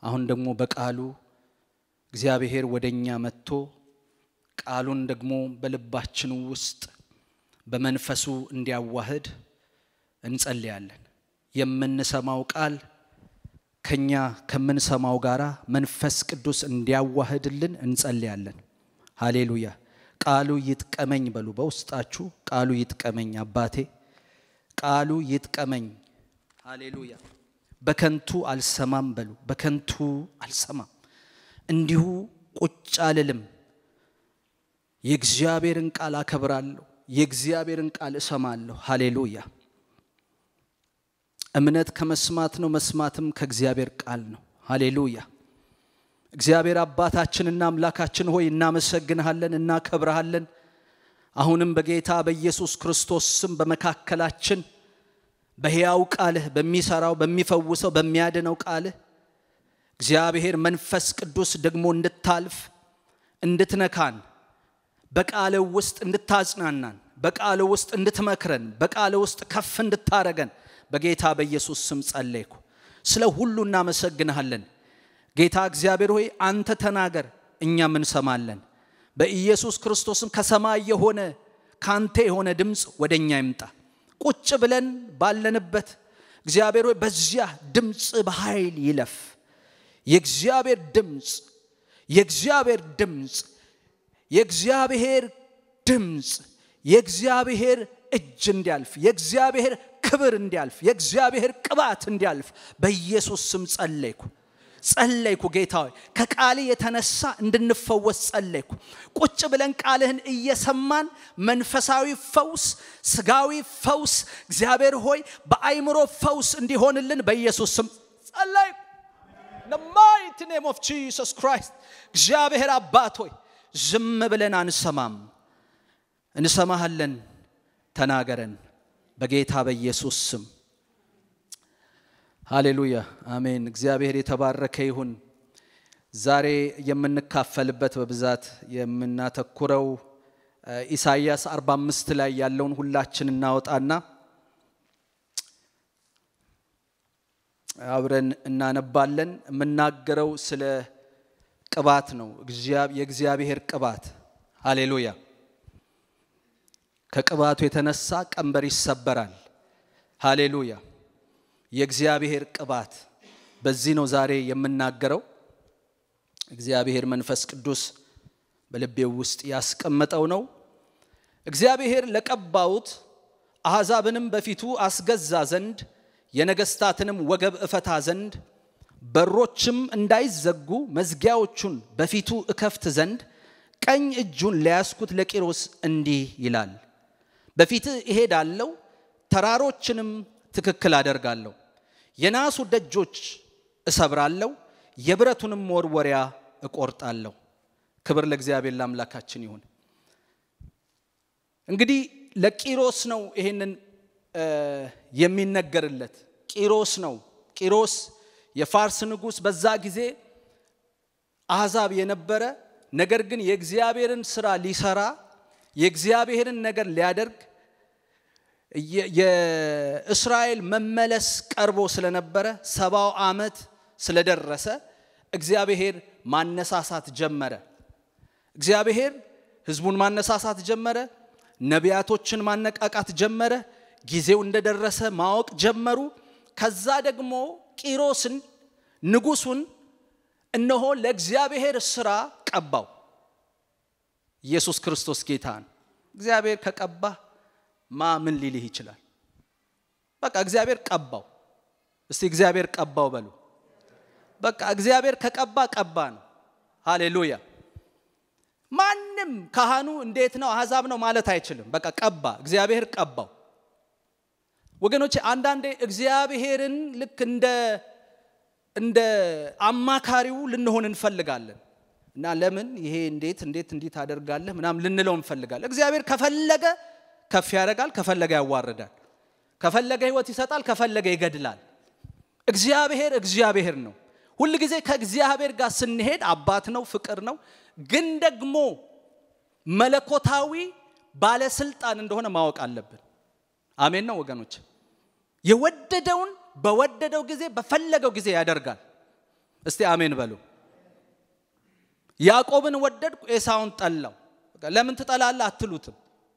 አሁን ደግሞ በቃሉ እግዚአብሔር ወደ እኛ መጥቶ ቃሉን ደግሞ በልባችን ውስጥ በመንፈሱ እንዲያዋህድ እንጸልያለን። የምንሰማው ቃል ከኛ ከምንሰማው ጋራ መንፈስ ቅዱስ እንዲያዋህድልን እንጸልያለን። ሃሌሉያ። ቃሉ ይጥቀመኝ በሉ። በውስጣችሁ ቃሉ ይጥቀመኝ አባቴ፣ ቃሉ ይጥቀመኝ። ሃሌሉያ። በከንቱ አልሰማም በሉ። በከንቱ አልሰማም፣ እንዲሁ ቁጭ አልልም። የእግዚአብሔርን ቃል አከብራለሁ። የእግዚአብሔርን ቃል እሰማለሁ። ሃሌሉያ። እምነት ከመስማት ነው፣ መስማትም ከእግዚአብሔር ቃል ነው። ሃሌሉያ። እግዚአብሔር አባታችንና አምላካችን ሆይ እናመሰግንሃለን፣ እናከብረሃለን። አሁንም በጌታ በኢየሱስ ክርስቶስ ስም በመካከላችን በሕያው ቃልህ በሚሰራው በሚፈውሰው በሚያድነው ቃልህ እግዚአብሔር መንፈስ ቅዱስ ደግሞ እንድታልፍ እንድትነካን በቃል ውስጥ እንድታጽናናን በቃል ውስጥ እንድትመክረን በቃል ውስጥ ከፍ እንድታረገን በጌታ በኢየሱስ ስም ጸለይኩ። ስለ ሁሉ እናመሰግንሃለን። ጌታ እግዚአብሔር ሆይ አንተ ተናገር፣ እኛም እንሰማለን። በኢየሱስ ክርስቶስም ከሰማይ የሆነ ካንተ የሆነ ድምፅ ወደ እኛ ይምጣ። ቁጭ ብለን ባለንበት እግዚአብሔር ሆይ በዚያ ድምፅ በኃይል ይለፍ። የእግዚአብሔር ድምፅ የእግዚአብሔር ድምፅ የእግዚአብሔር ድምፅ የእግዚአብሔር እጅ እንዲያልፍ የእግዚአብሔር ክብር እንዲያልፍ የእግዚአብሔር ቅባት እንዲያልፍ በኢየሱስ ስም ጸለይኩ ጸለይኩ። ጌታ ሆይ ከቃል የተነሳ እንድንፈወስ ጸለይኩ። ቁጭ ብለን ቃልህን እየሰማን መንፈሳዊ ፈውስ፣ ስጋዊ ፈውስ እግዚአብሔር ሆይ በአይምሮ ፈውስ እንዲሆንልን በኢየሱስ ስም ጸለይኩ። the mighty name of Jesus Christ እግዚአብሔር አባት ሆይ ዝም ብለን አንሰማም፣ እንሰማሃለን። ተናገረን በጌታ በኢየሱስ ስም ሃሌሉያ አሜን። እግዚአብሔር የተባረከ ይሁን። ዛሬ የምንካፈልበት በብዛት የምናተኩረው ኢሳይያስ 45 ላይ ያለውን ሁላችን እናወጣና አብረን እናነባለን። የምናገረው ስለ ቅባት ነው፣ የእግዚአብሔር ቅባት። ሃሌሉያ ከቅባቱ የተነሳ ቀንበር ይሰበራል። ሃሌሉያ የእግዚአብሔር ቅባት በዚህ ነው ዛሬ የምናገረው። እግዚአብሔር መንፈስ ቅዱስ በልቤው ውስጥ ያስቀመጠው ነው። እግዚአብሔር ለቀባውት አሕዛብንም በፊቱ አስገዛ ዘንድ የነገሥታትንም ወገብ እፈታ ዘንድ በሮችም እንዳይዘጉ መዝጊያዎቹን በፊቱ እከፍት ዘንድ ቀኝ እጁን ለያዝኩት ለቂሮስ እንዲህ ይላል፣ በፊትህ እሄዳለሁ፣ ተራሮችንም ትክክል አደርጋለሁ፣ የናሱ ደጆች እሰብራለሁ፣ የብረቱንም መወርወሪያ እቆርጣለሁ። ክብር ለእግዚአብሔር ለአምላካችን ይሁን። እንግዲህ ለቂሮስ ነው ይሄንን የሚነገርለት። ቂሮስ ነው። ቂሮስ የፋርስ ንጉሥ በዛ ጊዜ አሕዛብ የነበረ ነገር ግን የእግዚአብሔርን ስራ ሊሰራ የእግዚአብሔርን ነገር ሊያደርግ የእስራኤል መመለስ ቀርቦ ስለነበረ ሰባው ዓመት ስለደረሰ እግዚአብሔር ማነሳሳት ጀመረ። እግዚአብሔር ሕዝቡን ማነሳሳት ጀመረ። ነቢያቶችን ማነቃቃት ጀመረ። ጊዜው እንደደረሰ ማወቅ ጀመሩ። ከዛ ደግሞ ቂሮስን ንጉሱን እነሆ ለእግዚአብሔር ስራ ቀባው። ኢየሱስ ክርስቶስ ጌታን እግዚአብሔር ከቀባ ማ ምን ሊልህ ይችላል? በቃ እግዚአብሔር ቀባው። እስቲ እግዚአብሔር ቀባው በሉ። በቃ እግዚአብሔር ከቀባ ቀባ ነው። ሃሌሉያ። ማንም ካህኑ እንዴት ነው አሕዛብ ነው ማለት አይችልም። በቃ ቀባ፣ እግዚአብሔር ቀባው። ወገኖች አንዳንዴ እግዚአብሔርን ልክ እንደ እንደ አማካሪው ልንሆን እንፈልጋለን እና ለምን ይሄ እንዴት እንዴት እንዲህ ታደርጋለህ ምናምን ልንለው እንፈልጋለን። እግዚአብሔር ከፈለገ ከፍ ያደርጋል፣ ከፈለገ ያዋርዳል፣ ከፈለገ ሕይወት ይሰጣል፣ ከፈለገ ይገድላል። እግዚአብሔር እግዚአብሔር ነው። ሁል ጊዜ ከእግዚአብሔር ጋር ስንሄድ አባት ነው፣ ፍቅር ነው፣ ግን ደግሞ መለኮታዊ ባለስልጣን እንደሆነ ማወቅ አለብን። አሜን ነው ወገኖች። የወደደውን በወደደው ጊዜ በፈለገው ጊዜ ያደርጋል። እስቲ አሜን በሉ። ያዕቆብን ወደድኩ ኤሳውን ጠላው። ለምን ትጠላለህ አትሉትም።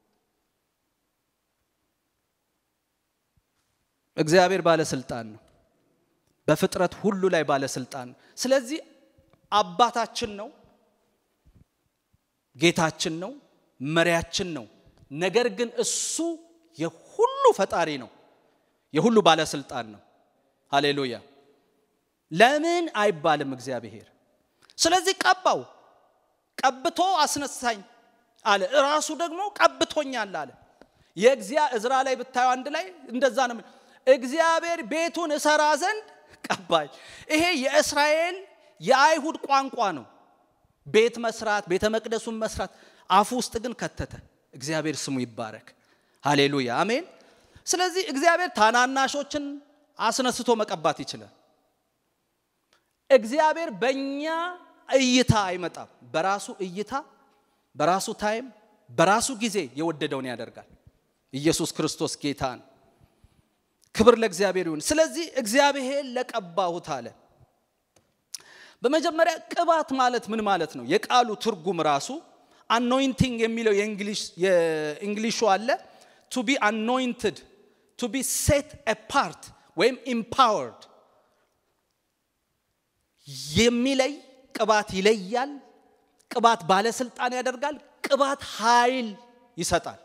እግዚአብሔር ባለስልጣን ነው። በፍጥረት ሁሉ ላይ ባለስልጣን ነው። ስለዚህ አባታችን ነው፣ ጌታችን ነው፣ መሪያችን ነው። ነገር ግን እሱ የሁሉ ፈጣሪ ነው፣ የሁሉ ባለስልጣን ነው። ሃሌሉያ። ለምን አይባልም እግዚአብሔር። ስለዚህ ቀባው፣ ቀብቶ አስነሳኝ አለ። እራሱ ደግሞ ቀብቶኛል አለ። የእግዚአ እዝራ ላይ ብታዩ አንድ ላይ እንደዛ ነው። እግዚአብሔር ቤቱን እሰራ ዘንድ ቀባኝ። ይሄ የእስራኤል የአይሁድ ቋንቋ ነው። ቤት መስራት፣ ቤተ መቅደሱን መስራት። አፉ ውስጥ ግን ከተተ። እግዚአብሔር ስሙ ይባረክ። ሃሌሉያ አሜን። ስለዚህ እግዚአብሔር ታናናሾችን አስነስቶ መቀባት ይችላል። እግዚአብሔር በእኛ እይታ አይመጣም። በራሱ እይታ፣ በራሱ ታይም፣ በራሱ ጊዜ የወደደውን ያደርጋል። ኢየሱስ ክርስቶስ ጌታን ክብር ለእግዚአብሔር ይሁን። ስለዚህ እግዚአብሔር ለቀባሁት አለ። በመጀመሪያ ቅባት ማለት ምን ማለት ነው? የቃሉ ትርጉም ራሱ አኖይንቲንግ የሚለው የእንግሊሹ አለ ቱ ቢ አኖይንትድ ቱ ቢ ሴት አፓርት ወይም ኢምፓወርድ የሚለይ ቅባት ይለያል። ቅባት ባለስልጣን ያደርጋል። ቅባት ኃይል ይሰጣል።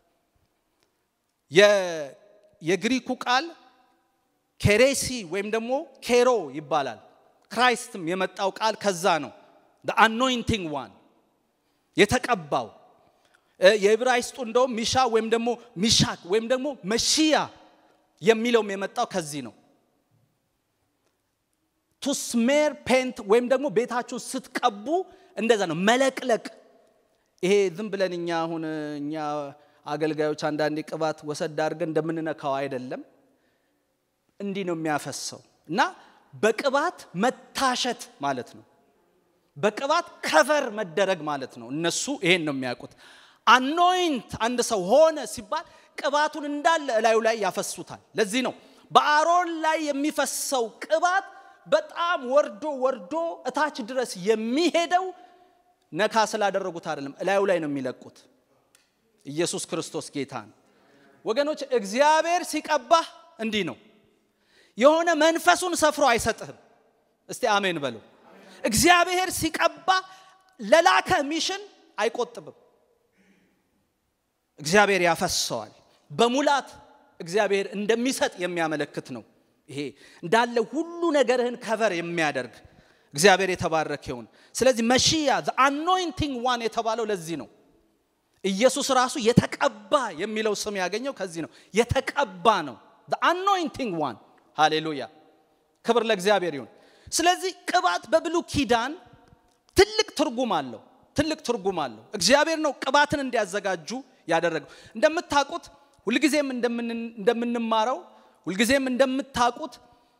የግሪኩ ቃል ኬሬሲ ወይም ደግሞ ኬሮ ይባላል። ክራይስትም የመጣው ቃል ከዛ ነው። አኖይንቲንግ ዋን የተቀባው። የዕብራይስጡ እንደውም ሚሻ ወይም ደግሞ ሚሻክ ወይም ደግሞ መሺያ የሚለውም የመጣው ከዚህ ነው። ቱስሜር ፔንት ወይም ደግሞ ቤታችሁን ስትቀቡ እንደዛ ነው፣ መለቅለቅ። ይሄ ዝም ብለን እኛ አሁን እኛ አገልጋዮች አንዳንዴ ቅባት ወሰድ አድርገን እንደምንነካው አይደለም። እንዲህ ነው የሚያፈሰው እና በቅባት መታሸት ማለት ነው። በቅባት ከቨር መደረግ ማለት ነው። እነሱ ይሄን ነው የሚያውቁት። አኖይንት አንድ ሰው ሆነ ሲባል ቅባቱን እንዳለ እላዩ ላይ ያፈሱታል። ለዚህ ነው በአሮን ላይ የሚፈሰው ቅባት በጣም ወርዶ ወርዶ እታች ድረስ የሚሄደው ነካ ስላደረጉት አይደለም፣ እላዩ ላይ ነው የሚለቁት። ኢየሱስ ክርስቶስ ጌታ ነው። ወገኖች እግዚአብሔር ሲቀባህ እንዲህ ነው። የሆነ መንፈሱን ሰፍሮ አይሰጥህም። እስቲ አሜን በሉ። እግዚአብሔር ሲቀባ ለላከህ ሚሽን አይቆጥብም። እግዚአብሔር ያፈሰዋል። በሙላት እግዚአብሔር እንደሚሰጥ የሚያመለክት ነው። ይሄ እንዳለ ሁሉ ነገርህን ከቨር የሚያደርግ እግዚአብሔር የተባረከ ይሁን። ስለዚህ መሺያ አኖይንቲንግ ዋን የተባለው ለዚህ ነው። ኢየሱስ ራሱ የተቀባ የሚለው ስም ያገኘው ከዚህ ነው። የተቀባ ነው። አኖይንቲንግ ዋን ሃሌሉያ፣ ክብር ለእግዚአብሔር ይሁን። ስለዚህ ቅባት በብሉ ኪዳን ትልቅ ትርጉም አለው። ትልቅ ትርጉም አለው። እግዚአብሔር ነው ቅባትን እንዲያዘጋጁ ያደረገው። እንደምታውቁት ሁልጊዜም እንደምንማረው ሁልጊዜም እንደምታውቁት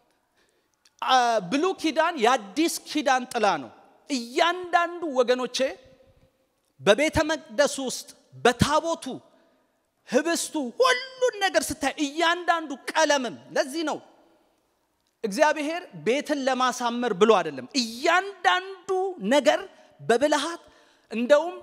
ብሉ ኪዳን የአዲስ ኪዳን ጥላ ነው። እያንዳንዱ ወገኖቼ በቤተ መቅደሱ ውስጥ በታቦቱ ህብስቱ፣ ሁሉን ነገር ስታይ እያንዳንዱ ቀለምም ለዚህ ነው እግዚአብሔር ቤትን ለማሳመር ብሎ አይደለም። እያንዳንዱ ነገር በብልሃት እንደውም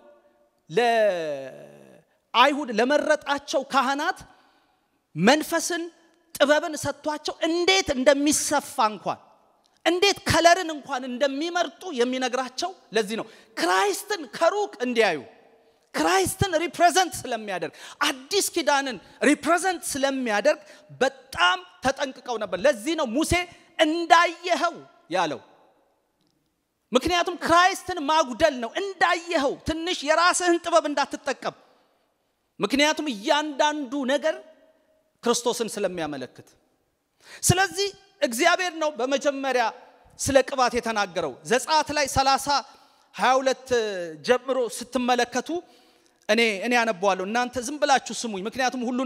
ለአይሁድ ለመረጣቸው ካህናት መንፈስን ጥበብን ሰጥቷቸው እንዴት እንደሚሰፋ እንኳን እንዴት ከለርን እንኳን እንደሚመርጡ የሚነግራቸው ለዚህ ነው። ክራይስትን ከሩቅ እንዲያዩ ክራይስትን ሪፕሬዘንት ስለሚያደርግ አዲስ ኪዳንን ሪፕሬዘንት ስለሚያደርግ በጣም ተጠንቅቀው ነበር። ለዚህ ነው ሙሴ እንዳየኸው ያለው። ምክንያቱም ክራይስትን ማጉደል ነው። እንዳየኸው ትንሽ የራስህን ጥበብ እንዳትጠቀም። ምክንያቱም እያንዳንዱ ነገር ክርስቶስን ስለሚያመለክት። ስለዚህ እግዚአብሔር ነው በመጀመሪያ ስለ ቅባት የተናገረው። ዘጸአት ላይ 30 22 ጀምሮ ስትመለከቱ እኔ እኔ ያነበዋለሁ እናንተ ዝም ብላችሁ ስሙኝ፣ ምክንያቱም ሁሉን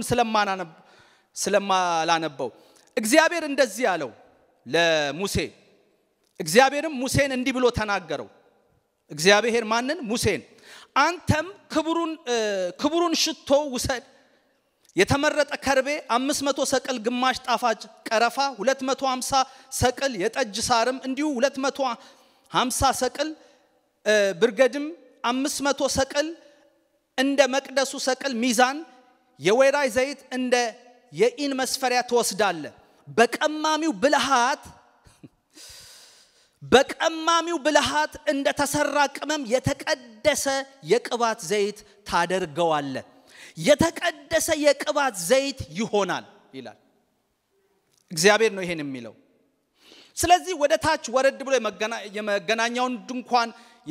ስለማላነበው። እግዚአብሔር እንደዚህ አለው ለሙሴ። እግዚአብሔርም ሙሴን እንዲህ ብሎ ተናገረው። እግዚአብሔር ማንን? ሙሴን። አንተም ክቡሩን ሽቶ ውሰድ፣ የተመረጠ ከርቤ 500 ሰቅል ግማሽ ጣፋጭ ቀረፋ 250 ሰቅል የጠጅ ሳርም እንዲሁ 250 ሰቅል ብርገድም 500 ሰቅል እንደ መቅደሱ ሰቅል ሚዛን የወይራ ዘይት እንደ የኢን መስፈሪያ ትወስዳለ በቀማሚው ብልሃት በቀማሚው ብልሃት እንደ ተሰራ ቅመም የተቀደሰ የቅባት ዘይት ታደርገዋለ የተቀደሰ የቅባት ዘይት ይሆናል ይላል እግዚአብሔር ነው ይሄን የሚለው ስለዚህ ወደ ታች ወረድ ብሎ የመገናኛውን ድንኳን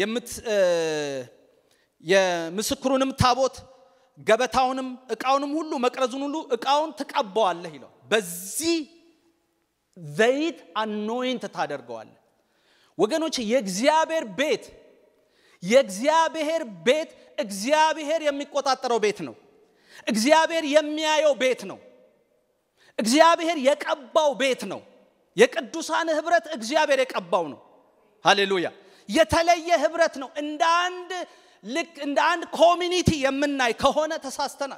የምስክሩንም ታቦት ገበታውንም እቃውንም ሁሉ መቅረዙን ሁሉ እቃውን ትቀባዋለህ ይለው በዚህ ዘይት አኖይንት ታደርገዋለህ ወገኖች የእግዚአብሔር ቤት የእግዚአብሔር ቤት እግዚአብሔር የሚቆጣጠረው ቤት ነው እግዚአብሔር የሚያየው ቤት ነው እግዚአብሔር የቀባው ቤት ነው የቅዱሳን ህብረት እግዚአብሔር የቀባው ነው ሃሌሉያ የተለየ ህብረት ነው እንደ አንድ ልክ እንደ አንድ ኮሚኒቲ የምናይ ከሆነ ተሳስተናል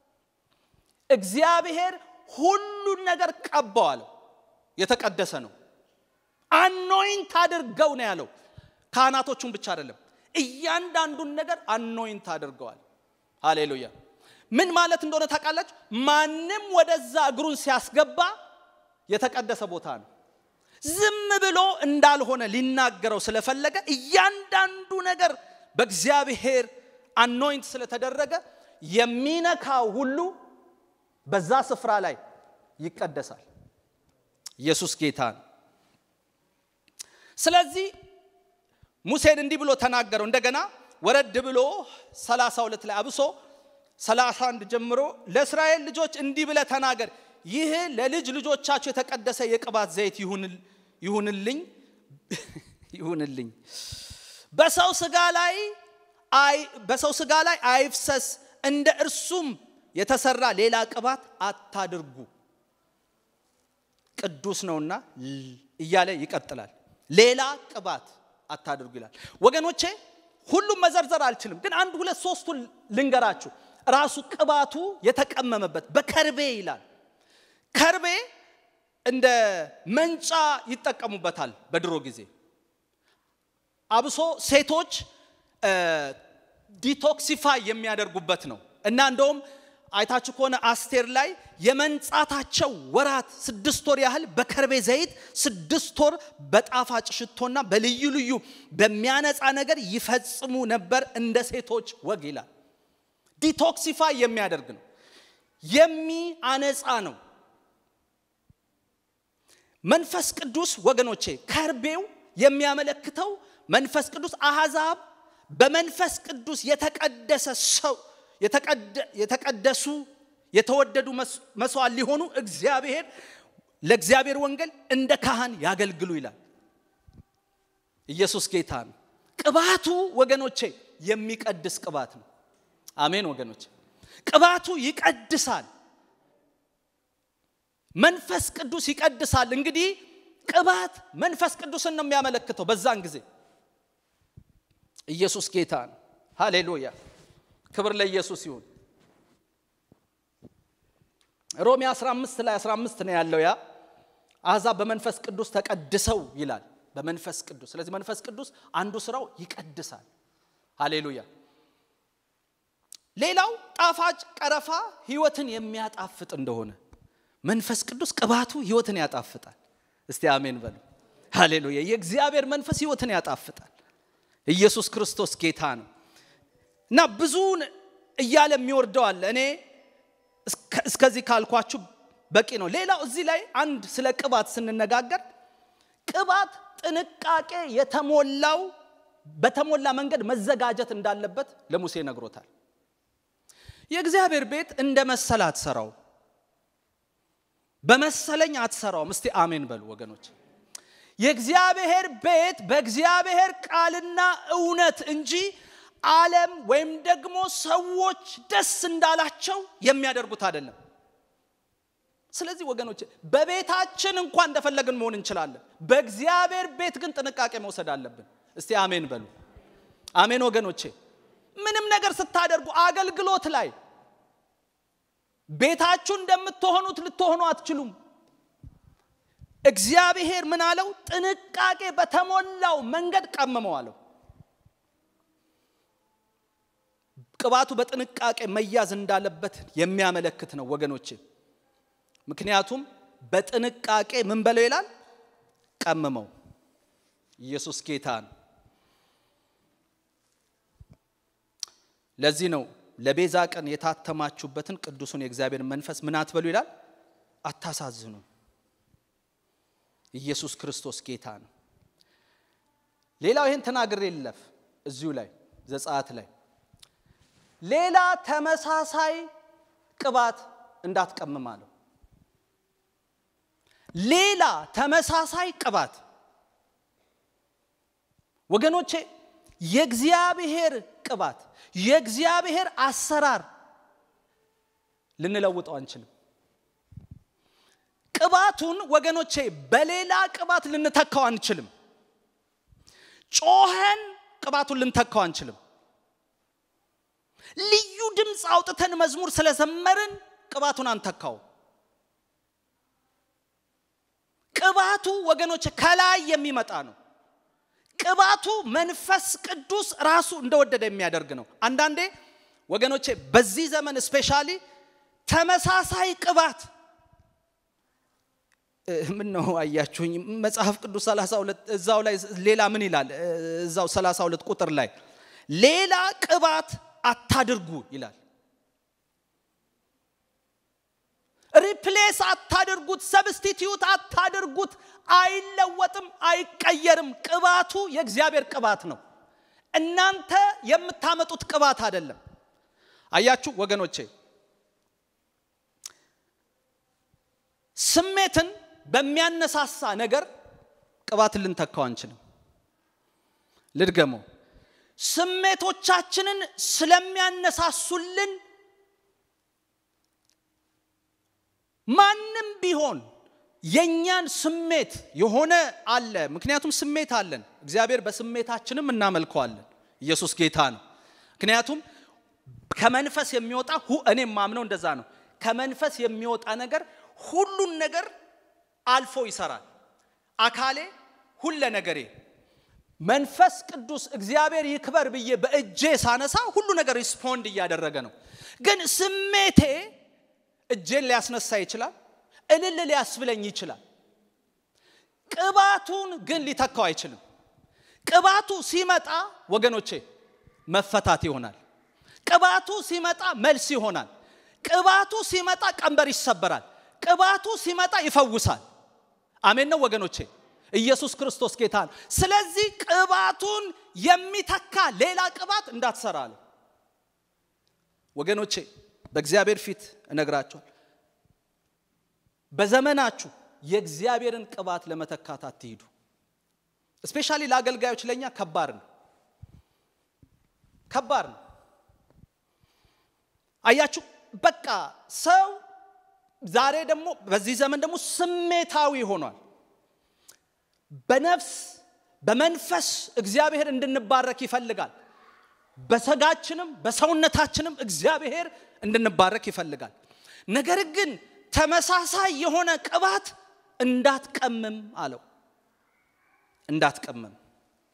እግዚአብሔር ሁሉን ነገር ቀባዋል የተቀደሰ ነው አኖይንት አድርገው ነው ያለው ካህናቶቹን ብቻ አይደለም እያንዳንዱን ነገር አኖይንት አድርገዋል ሃሌሉያ ምን ማለት እንደሆነ ታውቃላችሁ ማንም ወደዛ እግሩን ሲያስገባ የተቀደሰ ቦታ ነው ዝም ብሎ እንዳልሆነ ሊናገረው ስለፈለገ እያንዳንዱ ነገር በእግዚአብሔር አኖይንት ስለተደረገ የሚነካው ሁሉ በዛ ስፍራ ላይ ይቀደሳል ኢየሱስ ጌታ ነው ስለዚህ ሙሴን እንዲህ ብሎ ተናገረው እንደገና ወረድ ብሎ 32 ላይ አብሶ 31 ጀምሮ ለእስራኤል ልጆች እንዲህ ብለ ተናገር ይህ ለልጅ ልጆቻቸው የተቀደሰ የቅባት ዘይት ይሁንልኝ ይሁንልኝ በሰው ስጋ ላይ በሰው ስጋ ላይ አይፍሰስ እንደ እርሱም የተሰራ ሌላ ቅባት አታድርጉ ቅዱስ ነውና እያለ ይቀጥላል ሌላ ቅባት አታድርጉ ይላል ወገኖቼ ሁሉም መዘርዘር አልችልም ግን አንድ ሁለት ሶስቱን ልንገራችሁ ራሱ ቅባቱ የተቀመመበት በከርቤ ይላል ከርቤ እንደ መንጫ ይጠቀሙበታል በድሮ ጊዜ አብሶ ሴቶች ዲቶክሲፋይ የሚያደርጉበት ነው እና እንደውም አይታችሁ ከሆነ አስቴር ላይ የመንጻታቸው ወራት ስድስት ወር ያህል በከርቤ ዘይት ስድስት ወር በጣፋጭ ሽቶና በልዩ ልዩ በሚያነጻ ነገር ይፈጽሙ ነበር እንደ ሴቶች ወግ ይላል ዲቶክሲፋይ የሚያደርግ ነው የሚያነጻ ነው መንፈስ ቅዱስ ወገኖቼ ከርቤው የሚያመለክተው መንፈስ ቅዱስ አሕዛብ በመንፈስ ቅዱስ የተቀደሰ ሰው የተቀደሱ የተወደዱ መስዋዕት ሊሆኑ እግዚአብሔር ለእግዚአብሔር ወንጌል እንደ ካህን ያገልግሉ ይላል ኢየሱስ ጌታ ነው ቅባቱ ወገኖቼ የሚቀድስ ቅባት ነው አሜን ወገኖች ቅባቱ ይቀድሳል መንፈስ ቅዱስ ይቀድሳል እንግዲህ ቅባት መንፈስ ቅዱስን ነው የሚያመለክተው በዛን ጊዜ ኢየሱስ ጌታ ነው ሃሌሉያ ክብር ለኢየሱስ ይሁን ሮሜ 15 ላይ 15 ነው ያለው ያ አሕዛብ በመንፈስ ቅዱስ ተቀድሰው ይላል በመንፈስ ቅዱስ ስለዚህ መንፈስ ቅዱስ አንዱ ስራው ይቀድሳል ሃሌሉያ ሌላው ጣፋጭ ቀረፋ ህይወትን የሚያጣፍጥ እንደሆነ መንፈስ ቅዱስ ቅባቱ ህይወትን ያጣፍጣል እስቲ አሜን በሉ ሃሌሉያ የእግዚአብሔር መንፈስ ህይወትን ያጣፍጣል ኢየሱስ ክርስቶስ ጌታ ነው እና ብዙውን እያለ የሚወርደው አለ እኔ እስከዚህ ካልኳችሁ በቂ ነው ሌላው እዚህ ላይ አንድ ስለ ቅባት ስንነጋገር ቅባት ጥንቃቄ የተሞላው በተሞላ መንገድ መዘጋጀት እንዳለበት ለሙሴ ነግሮታል የእግዚአብሔር ቤት እንደ መሰል አትሰራው በመሰለኝ አትሰራውም እስቲ አሜን በሉ ወገኖች የእግዚአብሔር ቤት በእግዚአብሔር ቃልና እውነት እንጂ ዓለም ወይም ደግሞ ሰዎች ደስ እንዳላቸው የሚያደርጉት አይደለም ስለዚህ ወገኖች በቤታችን እንኳን እንደፈለግን መሆን እንችላለን በእግዚአብሔር ቤት ግን ጥንቃቄ መውሰድ አለብን እስቲ አሜን በሉ አሜን ወገኖቼ ምንም ነገር ስታደርጉ አገልግሎት ላይ ቤታችሁ እንደምትሆኑት ልትሆኑ አትችሉም። እግዚአብሔር ምን አለው? ጥንቃቄ በተሞላው መንገድ ቀምመው አለው። ቅባቱ በጥንቃቄ መያዝ እንዳለበት የሚያመለክት ነው ወገኖቼ። ምክንያቱም በጥንቃቄ ምን በለው ይላል? ቀምመው። ኢየሱስ ጌታ ነው። ለዚህ ነው ለቤዛ ቀን የታተማችሁበትን ቅዱሱን የእግዚአብሔር መንፈስ ምን አትበሉ ይላል? አታሳዝኑ። ኢየሱስ ክርስቶስ ጌታ ነው። ሌላው ይህን ተናግሬ ልለፍ። እዚሁ ላይ ዘጸአት ላይ ሌላ ተመሳሳይ ቅባት እንዳትቀምም አለው። ሌላ ተመሳሳይ ቅባት ወገኖቼ፣ የእግዚአብሔር ቅባት የእግዚአብሔር አሰራር ልንለውጠው አንችልም። ቅባቱን ወገኖቼ በሌላ ቅባት ልንተካው አንችልም። ጮኸን ቅባቱን ልንተካው አንችልም። ልዩ ድምፅ አውጥተን መዝሙር ስለዘመርን ቅባቱን አንተካው። ቅባቱ ወገኖች ከላይ የሚመጣ ነው። ቅባቱ መንፈስ ቅዱስ ራሱ እንደወደደ የሚያደርግ ነው። አንዳንዴ ወገኖቼ በዚህ ዘመን ስፔሻሊ ተመሳሳይ ቅባት ምን ነው አያችሁኝ? መጽሐፍ ቅዱስ 32 እዛው ላይ ሌላ ምን ይላል? እዛው 32 ቁጥር ላይ ሌላ ቅባት አታድርጉ ይላል። ሪፕሌስ አታድርጉት፣ ሰብስቲትዩት አታድርጉት። አይለወጥም፣ አይቀየርም። ቅባቱ የእግዚአብሔር ቅባት ነው። እናንተ የምታመጡት ቅባት አይደለም። አያችሁ ወገኖቼ፣ ስሜትን በሚያነሳሳ ነገር ቅባትን ልንተካው አንችልም። ልድገመው። ስሜቶቻችንን ስለሚያነሳሱልን ማንም ቢሆን የእኛን ስሜት የሆነ አለ። ምክንያቱም ስሜት አለን። እግዚአብሔር በስሜታችንም እናመልከዋለን። ኢየሱስ ጌታ ነው። ምክንያቱም ከመንፈስ የሚወጣ እኔ ማምነው እንደዛ ነው። ከመንፈስ የሚወጣ ነገር ሁሉን ነገር አልፎ ይሰራል። አካሌ ሁለ ነገሬ መንፈስ ቅዱስ እግዚአብሔር ይክበር ብዬ በእጄ ሳነሳ ሁሉ ነገር ሪስፖንድ እያደረገ ነው። ግን ስሜቴ እጄን ሊያስነሳ ይችላል፣ እልል ሊያስብለኝ ይችላል። ቅባቱን ግን ሊተካው አይችልም። ቅባቱ ሲመጣ ወገኖቼ መፈታት ይሆናል። ቅባቱ ሲመጣ መልስ ይሆናል። ቅባቱ ሲመጣ ቀንበር ይሰበራል። ቅባቱ ሲመጣ ይፈውሳል። አሜን ነው ወገኖቼ። ኢየሱስ ክርስቶስ ጌታ ነው። ስለዚህ ቅባቱን የሚተካ ሌላ ቅባት እንዳትሰራ አለ። ወገኖቼ በእግዚአብሔር ፊት እነግራቸዋል። በዘመናችሁ የእግዚአብሔርን ቅባት ለመተካት አትሂዱ። እስፔሻሊ ለአገልጋዮች ለእኛ ከባድ ነው፣ ከባድ ነው። አያችሁ በቃ ሰው ዛሬ ደግሞ በዚህ ዘመን ደግሞ ስሜታዊ ሆኗል። በነፍስ በመንፈስ እግዚአብሔር እንድንባረክ ይፈልጋል። በሰጋችንም በሰውነታችንም እግዚአብሔር እንድንባረክ ይፈልጋል። ነገር ግን ተመሳሳይ የሆነ ቅባት እንዳትቀምም አለው። እንዳትቀምም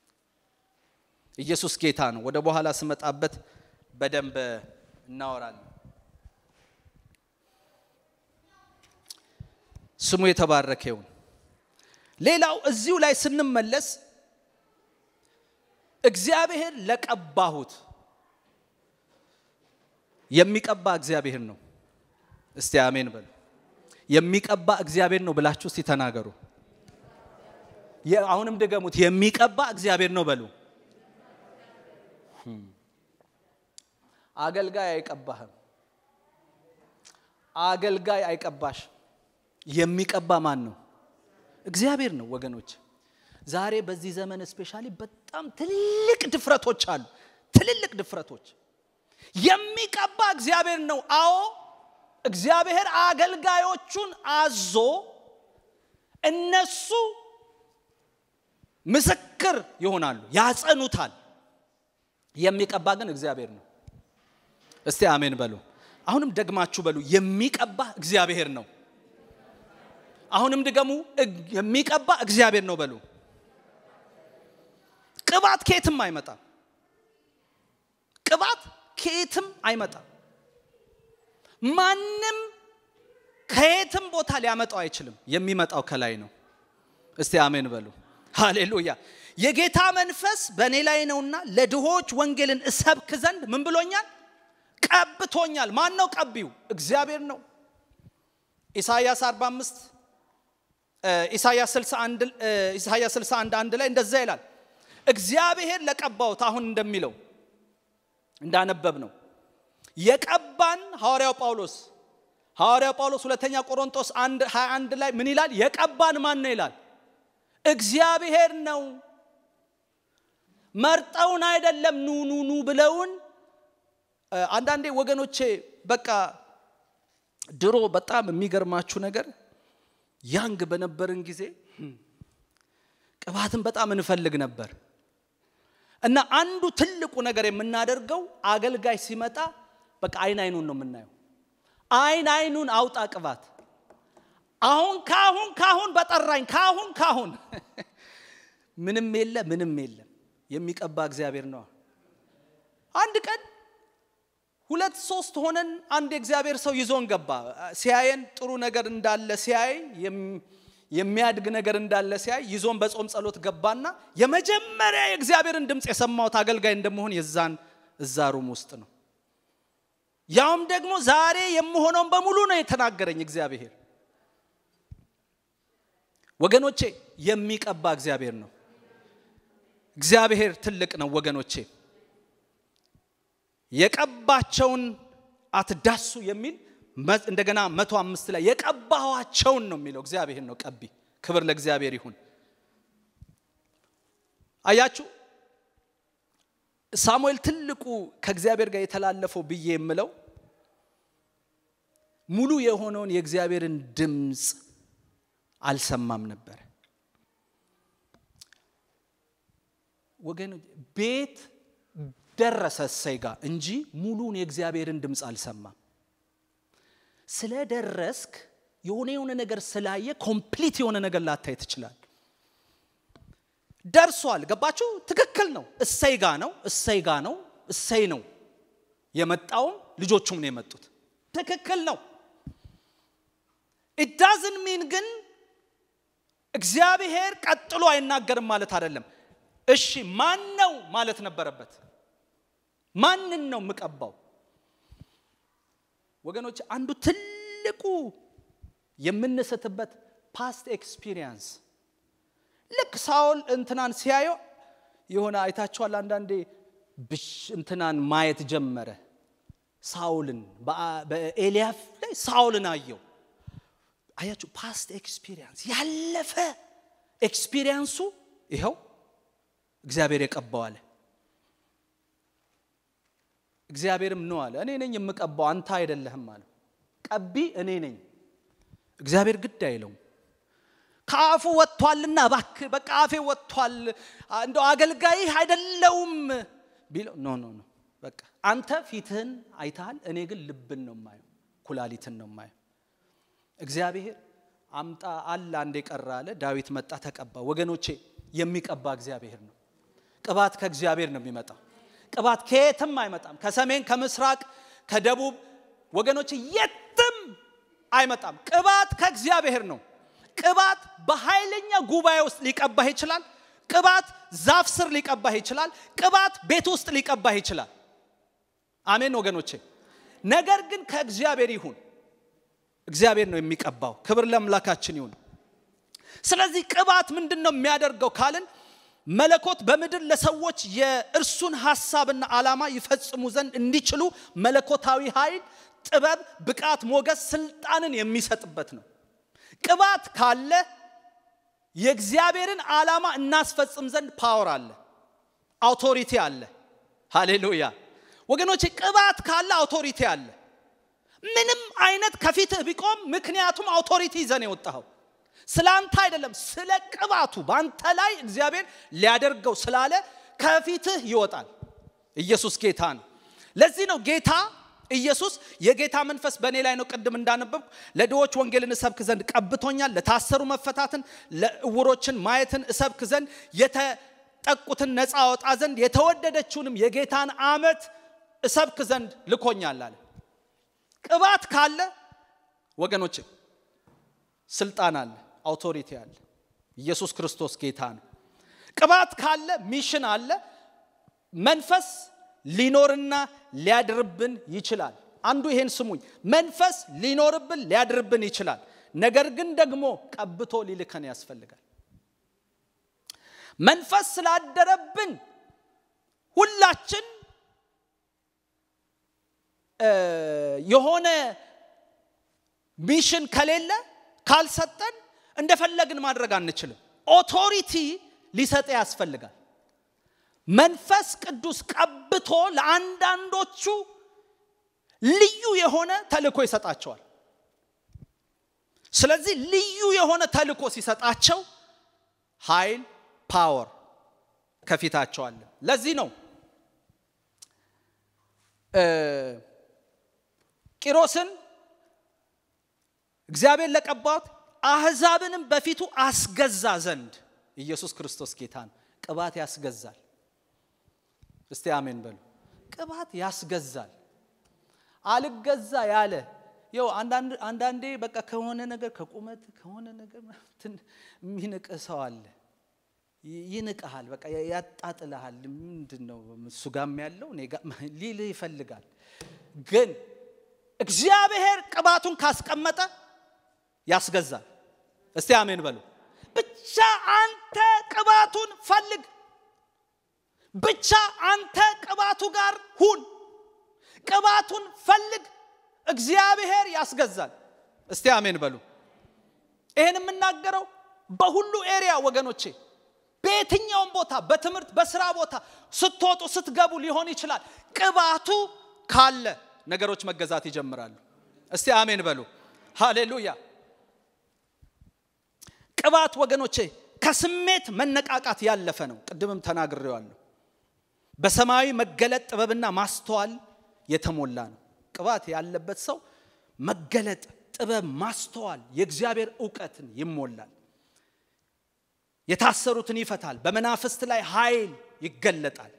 ኢየሱስ ጌታ ነው። ወደ በኋላ ስመጣበት በደንብ እናወራለን። ስሙ የተባረከ ይሁን። ሌላው እዚሁ ላይ ስንመለስ እግዚአብሔር ለቀባሁት የሚቀባ እግዚአብሔር ነው። እስቲ አሜን በሉ። የሚቀባ እግዚአብሔር ነው ብላችሁ እስቲ ተናገሩ። አሁንም ድገሙት። የሚቀባ እግዚአብሔር ነው በሉ። አገልጋይ አይቀባህም። አገልጋይ አይቀባሽ። የሚቀባ ማን ነው? እግዚአብሔር ነው ወገኖች። ዛሬ በዚህ ዘመን ስፔሻሊ በጣም ትልቅ ድፍረቶች አሉ። ትልልቅ ድፍረቶች የሚቀባ እግዚአብሔር ነው። አዎ እግዚአብሔር አገልጋዮቹን አዞ እነሱ ምስክር ይሆናሉ፣ ያጸኑታል። የሚቀባ ግን እግዚአብሔር ነው። እስቲ አሜን በሉ። አሁንም ደግማችሁ በሉ የሚቀባ እግዚአብሔር ነው። አሁንም ድገሙ የሚቀባ እግዚአብሔር ነው በሉ። ቅባት ከየትም አይመጣም። ቅባት ከየትም አይመጣም። ማንም ከየትም ቦታ ሊያመጣው አይችልም። የሚመጣው ከላይ ነው። እስቲ አሜን በሉ። ሃሌሉያ። የጌታ መንፈስ በእኔ ላይ ነውና ለድሆች ወንጌልን እሰብክ ዘንድ ምን ብሎኛል? ቀብቶኛል። ማን ነው ቀቢው? እግዚአብሔር ነው። ኢሳይያስ 45 ኢሳይያስ 61 ኢሳይያስ 61 አንድ ላይ እንደዛ ይላል። እግዚአብሔር ለቀባውት አሁን እንደሚለው እንዳነበብ ነው የቀባን ሐዋርያው ጳውሎስ ሐዋርያው ጳውሎስ ሁለተኛ ቆሮንቶስ 1 21 ላይ ምን ይላል? የቀባን ማን ነው ይላል? እግዚአብሔር ነው። መርጠውን አይደለም ኑ ኑ ኑ ብለውን። አንዳንዴ ወገኖቼ በቃ ድሮ በጣም የሚገርማችሁ ነገር ያንግ በነበርን ጊዜ ቅባትን በጣም እንፈልግ ነበር እና አንዱ ትልቁ ነገር የምናደርገው አገልጋይ ሲመጣ በቃ አይን አይኑን ነው የምናየው። አይን አይኑን አውጣ ቅባት አሁን ካሁን ካሁን በጠራኝ ካሁን ካሁን ምንም የለ ምንም የለም። የሚቀባ እግዚአብሔር ነው። አንድ ቀን ሁለት ሶስት ሆነን አንድ የእግዚአብሔር ሰው ይዞን ገባ። ሲያየን ጥሩ ነገር እንዳለ ሲያይ የሚያድግ ነገር እንዳለ ሲያይ ይዞን በጾም ጸሎት ገባና የመጀመሪያ የእግዚአብሔርን ድምፅ የሰማሁት አገልጋይ እንደመሆን የዛን እዛ ሩም ውስጥ ነው። ያውም ደግሞ ዛሬ የምሆነውን በሙሉ ነው የተናገረኝ እግዚአብሔር። ወገኖቼ የሚቀባ እግዚአብሔር ነው። እግዚአብሔር ትልቅ ነው ወገኖቼ። የቀባቸውን አትዳሱ የሚል እንደገና መቶ አምስት ላይ የቀባኋቸውን ነው የሚለው እግዚአብሔር ነው ቀቢ። ክብር ለእግዚአብሔር ይሁን። አያችሁ ሳሙኤል ትልቁ ከእግዚአብሔር ጋር የተላለፈው ብዬ የምለው ሙሉ የሆነውን የእግዚአብሔርን ድምፅ አልሰማም ነበር። ወገን ቤት ደረሰ እሰይ ጋር እንጂ ሙሉን የእግዚአብሔርን ድምፅ አልሰማም። ስለደረስክ የሆነ የሆነ ነገር ስላየ ኮምፕሊት የሆነ ነገር ላታይ ትችላል። ደርሷል። ገባችሁ? ትክክል ነው። እሰይ ጋ ነው፣ እሰይ ጋ ነው፣ እሰይ ነው የመጣውም ልጆቹም ነው የመጡት። ትክክል ነው። ኢዳዝን ሚን ግን እግዚአብሔር ቀጥሎ አይናገርም ማለት አይደለም። እሺ ማን ነው ማለት ነበረበት። ማንን ነው የምቀባው? ወገኖች አንዱ ትልቁ የምንስትበት ፓስት ኤክስፒሪየንስ ልክ ሳውል እንትናን ሲያየው የሆነ አይታችኋል። አንዳንዴ ብሽ እንትናን ማየት ጀመረ። ሳውልን በኤልያፍ ላይ ሳውልን አየው። አያችሁ፣ ፓስት ኤክስፒሪየንስ ያለፈ ኤክስፒሪየንሱ ይኸው እግዚአብሔር የቀባው አለ። እግዚአብሔርም ነው አለ። እኔ ነኝ የምቀባው አንተ አይደለህም አለው። ቀቢ እኔ ነኝ። እግዚአብሔር ግድ አይለውም። ከአፉ ወጥቷልና እባክህ በቃ አፌ ወጥቷል፣ እንደው አገልጋይህ አይደለውም ቢለው ኖ ኖ ኖ በቃ አንተ ፊትህን አይተሃል፣ እኔ ግን ልብን ነው የማየው፣ ኩላሊትን ነው የማየው። እግዚአብሔር አምጣ አለ አንዴ ቀረ አለ። ዳዊት መጣ ተቀባ። ወገኖቼ የሚቀባ እግዚአብሔር ነው። ቅባት ከእግዚአብሔር ነው የሚመጣው። ቅባት ከየትም አይመጣም። ከሰሜን፣ ከምስራቅ፣ ከደቡብ ወገኖቼ የትም አይመጣም። ቅባት ከእግዚአብሔር ነው። ቅባት በኃይለኛ ጉባኤ ውስጥ ሊቀባህ ይችላል። ቅባት ዛፍ ስር ሊቀባህ ይችላል። ቅባት ቤት ውስጥ ሊቀባህ ይችላል። አሜን ወገኖቼ። ነገር ግን ከእግዚአብሔር ይሁን። እግዚአብሔር ነው የሚቀባው። ክብር ለአምላካችን ይሁን። ስለዚህ ቅባት ምንድን ነው የሚያደርገው ካልን መለኮት በምድር ለሰዎች የእርሱን ሐሳብና ዓላማ ይፈጽሙ ዘንድ እንዲችሉ መለኮታዊ ኃይል፣ ጥበብ፣ ብቃት፣ ሞገስ፣ ስልጣንን የሚሰጥበት ነው። ቅባት ካለ የእግዚአብሔርን ዓላማ እናስፈጽም ዘንድ ፓወር አለ፣ አውቶሪቲ አለ። ሃሌሉያ ወገኖቼ፣ ቅባት ካለ አውቶሪቲ አለ። ምንም አይነት ከፊትህ ቢቆም፣ ምክንያቱም አውቶሪቲ ይዘን የወጣኸው ስለ አንተ አይደለም፣ ስለ ቅባቱ በአንተ ላይ እግዚአብሔር ሊያደርገው ስላለ ከፊትህ ይወጣል። ኢየሱስ ጌታ ነው። ለዚህ ነው ጌታ ኢየሱስ የጌታ መንፈስ በእኔ ላይ ነው፣ ቅድም እንዳነበብኩ ለድሆች ወንጌልን እሰብክ ዘንድ ቀብቶኛል፣ ለታሰሩ መፈታትን፣ ለእውሮችን ማየትን እሰብክ ዘንድ የተጠቁትን ነፃ አወጣ ዘንድ የተወደደችውንም የጌታን ዓመት እሰብክ ዘንድ ልኮኛል አለ። ቅባት ካለ ወገኖች ስልጣን አለ፣ አውቶሪቲ አለ። ኢየሱስ ክርስቶስ ጌታ ነው። ቅባት ካለ ሚሽን አለ። መንፈስ ሊኖርና ሊያድርብን ይችላል። አንዱ ይሄን ስሙኝ፣ መንፈስ ሊኖርብን ሊያድርብን ይችላል። ነገር ግን ደግሞ ቀብቶ ሊልከን ያስፈልጋል። መንፈስ ስላደረብን ሁላችን የሆነ ሚሽን ከሌለ ካልሰጠን እንደፈለግን ማድረግ አንችልም። ኦቶሪቲ ሊሰጥ ያስፈልጋል። መንፈስ ቅዱስ ቀብቶ ለአንዳንዶቹ ልዩ የሆነ ተልእኮ ይሰጣቸዋል። ስለዚህ ልዩ የሆነ ተልእኮ ሲሰጣቸው ኃይል ፓወር ከፊታቸው አለ። ለዚህ ነው ቂሮስን እግዚአብሔር ለቀባት አሕዛብንም በፊቱ አስገዛ ዘንድ ኢየሱስ ክርስቶስ ጌታ ነው። ቅባት ያስገዛል። እስቲ አሜን በሉ። ቅባት ያስገዛል። አልገዛ ያለ ይው አንዳንዴ በቃ ከሆነ ነገር ከቁመት ከሆነ ነገር የሚንቅህ ሰው አለ። ይንቅሃል፣ በቃ ያጣጥልሃል። ምንድን ነው እሱ ጋም ያለው ሊልህ ይፈልጋል። ግን እግዚአብሔር ቅባቱን ካስቀመጠ ያስገዛል። እስቲ አሜን በሉ። ብቻ አንተ ቅባቱን ፈልግ። ብቻ አንተ ቅባቱ ጋር ሁን። ቅባቱን ፈልግ። እግዚአብሔር ያስገዛል። እስቲ አሜን በሉ። ይህን የምናገረው በሁሉ ኤሪያ ወገኖቼ፣ በየትኛውም ቦታ፣ በትምህርት በስራ ቦታ ስትወጡ ስትገቡ ሊሆን ይችላል። ቅባቱ ካለ ነገሮች መገዛት ይጀምራሉ። እስቲ አሜን በሉ። ሃሌሉያ። ቅባት ወገኖቼ ከስሜት መነቃቃት ያለፈ ነው። ቅድምም ተናግሬዋለሁ። በሰማያዊ መገለጥ ጥበብና ማስተዋል የተሞላ ነው። ቅባት ያለበት ሰው መገለጥ፣ ጥበብ፣ ማስተዋል፣ የእግዚአብሔር እውቀትን ይሞላል። የታሰሩትን ይፈታል። በመናፍስት ላይ ኃይል ይገለጣል።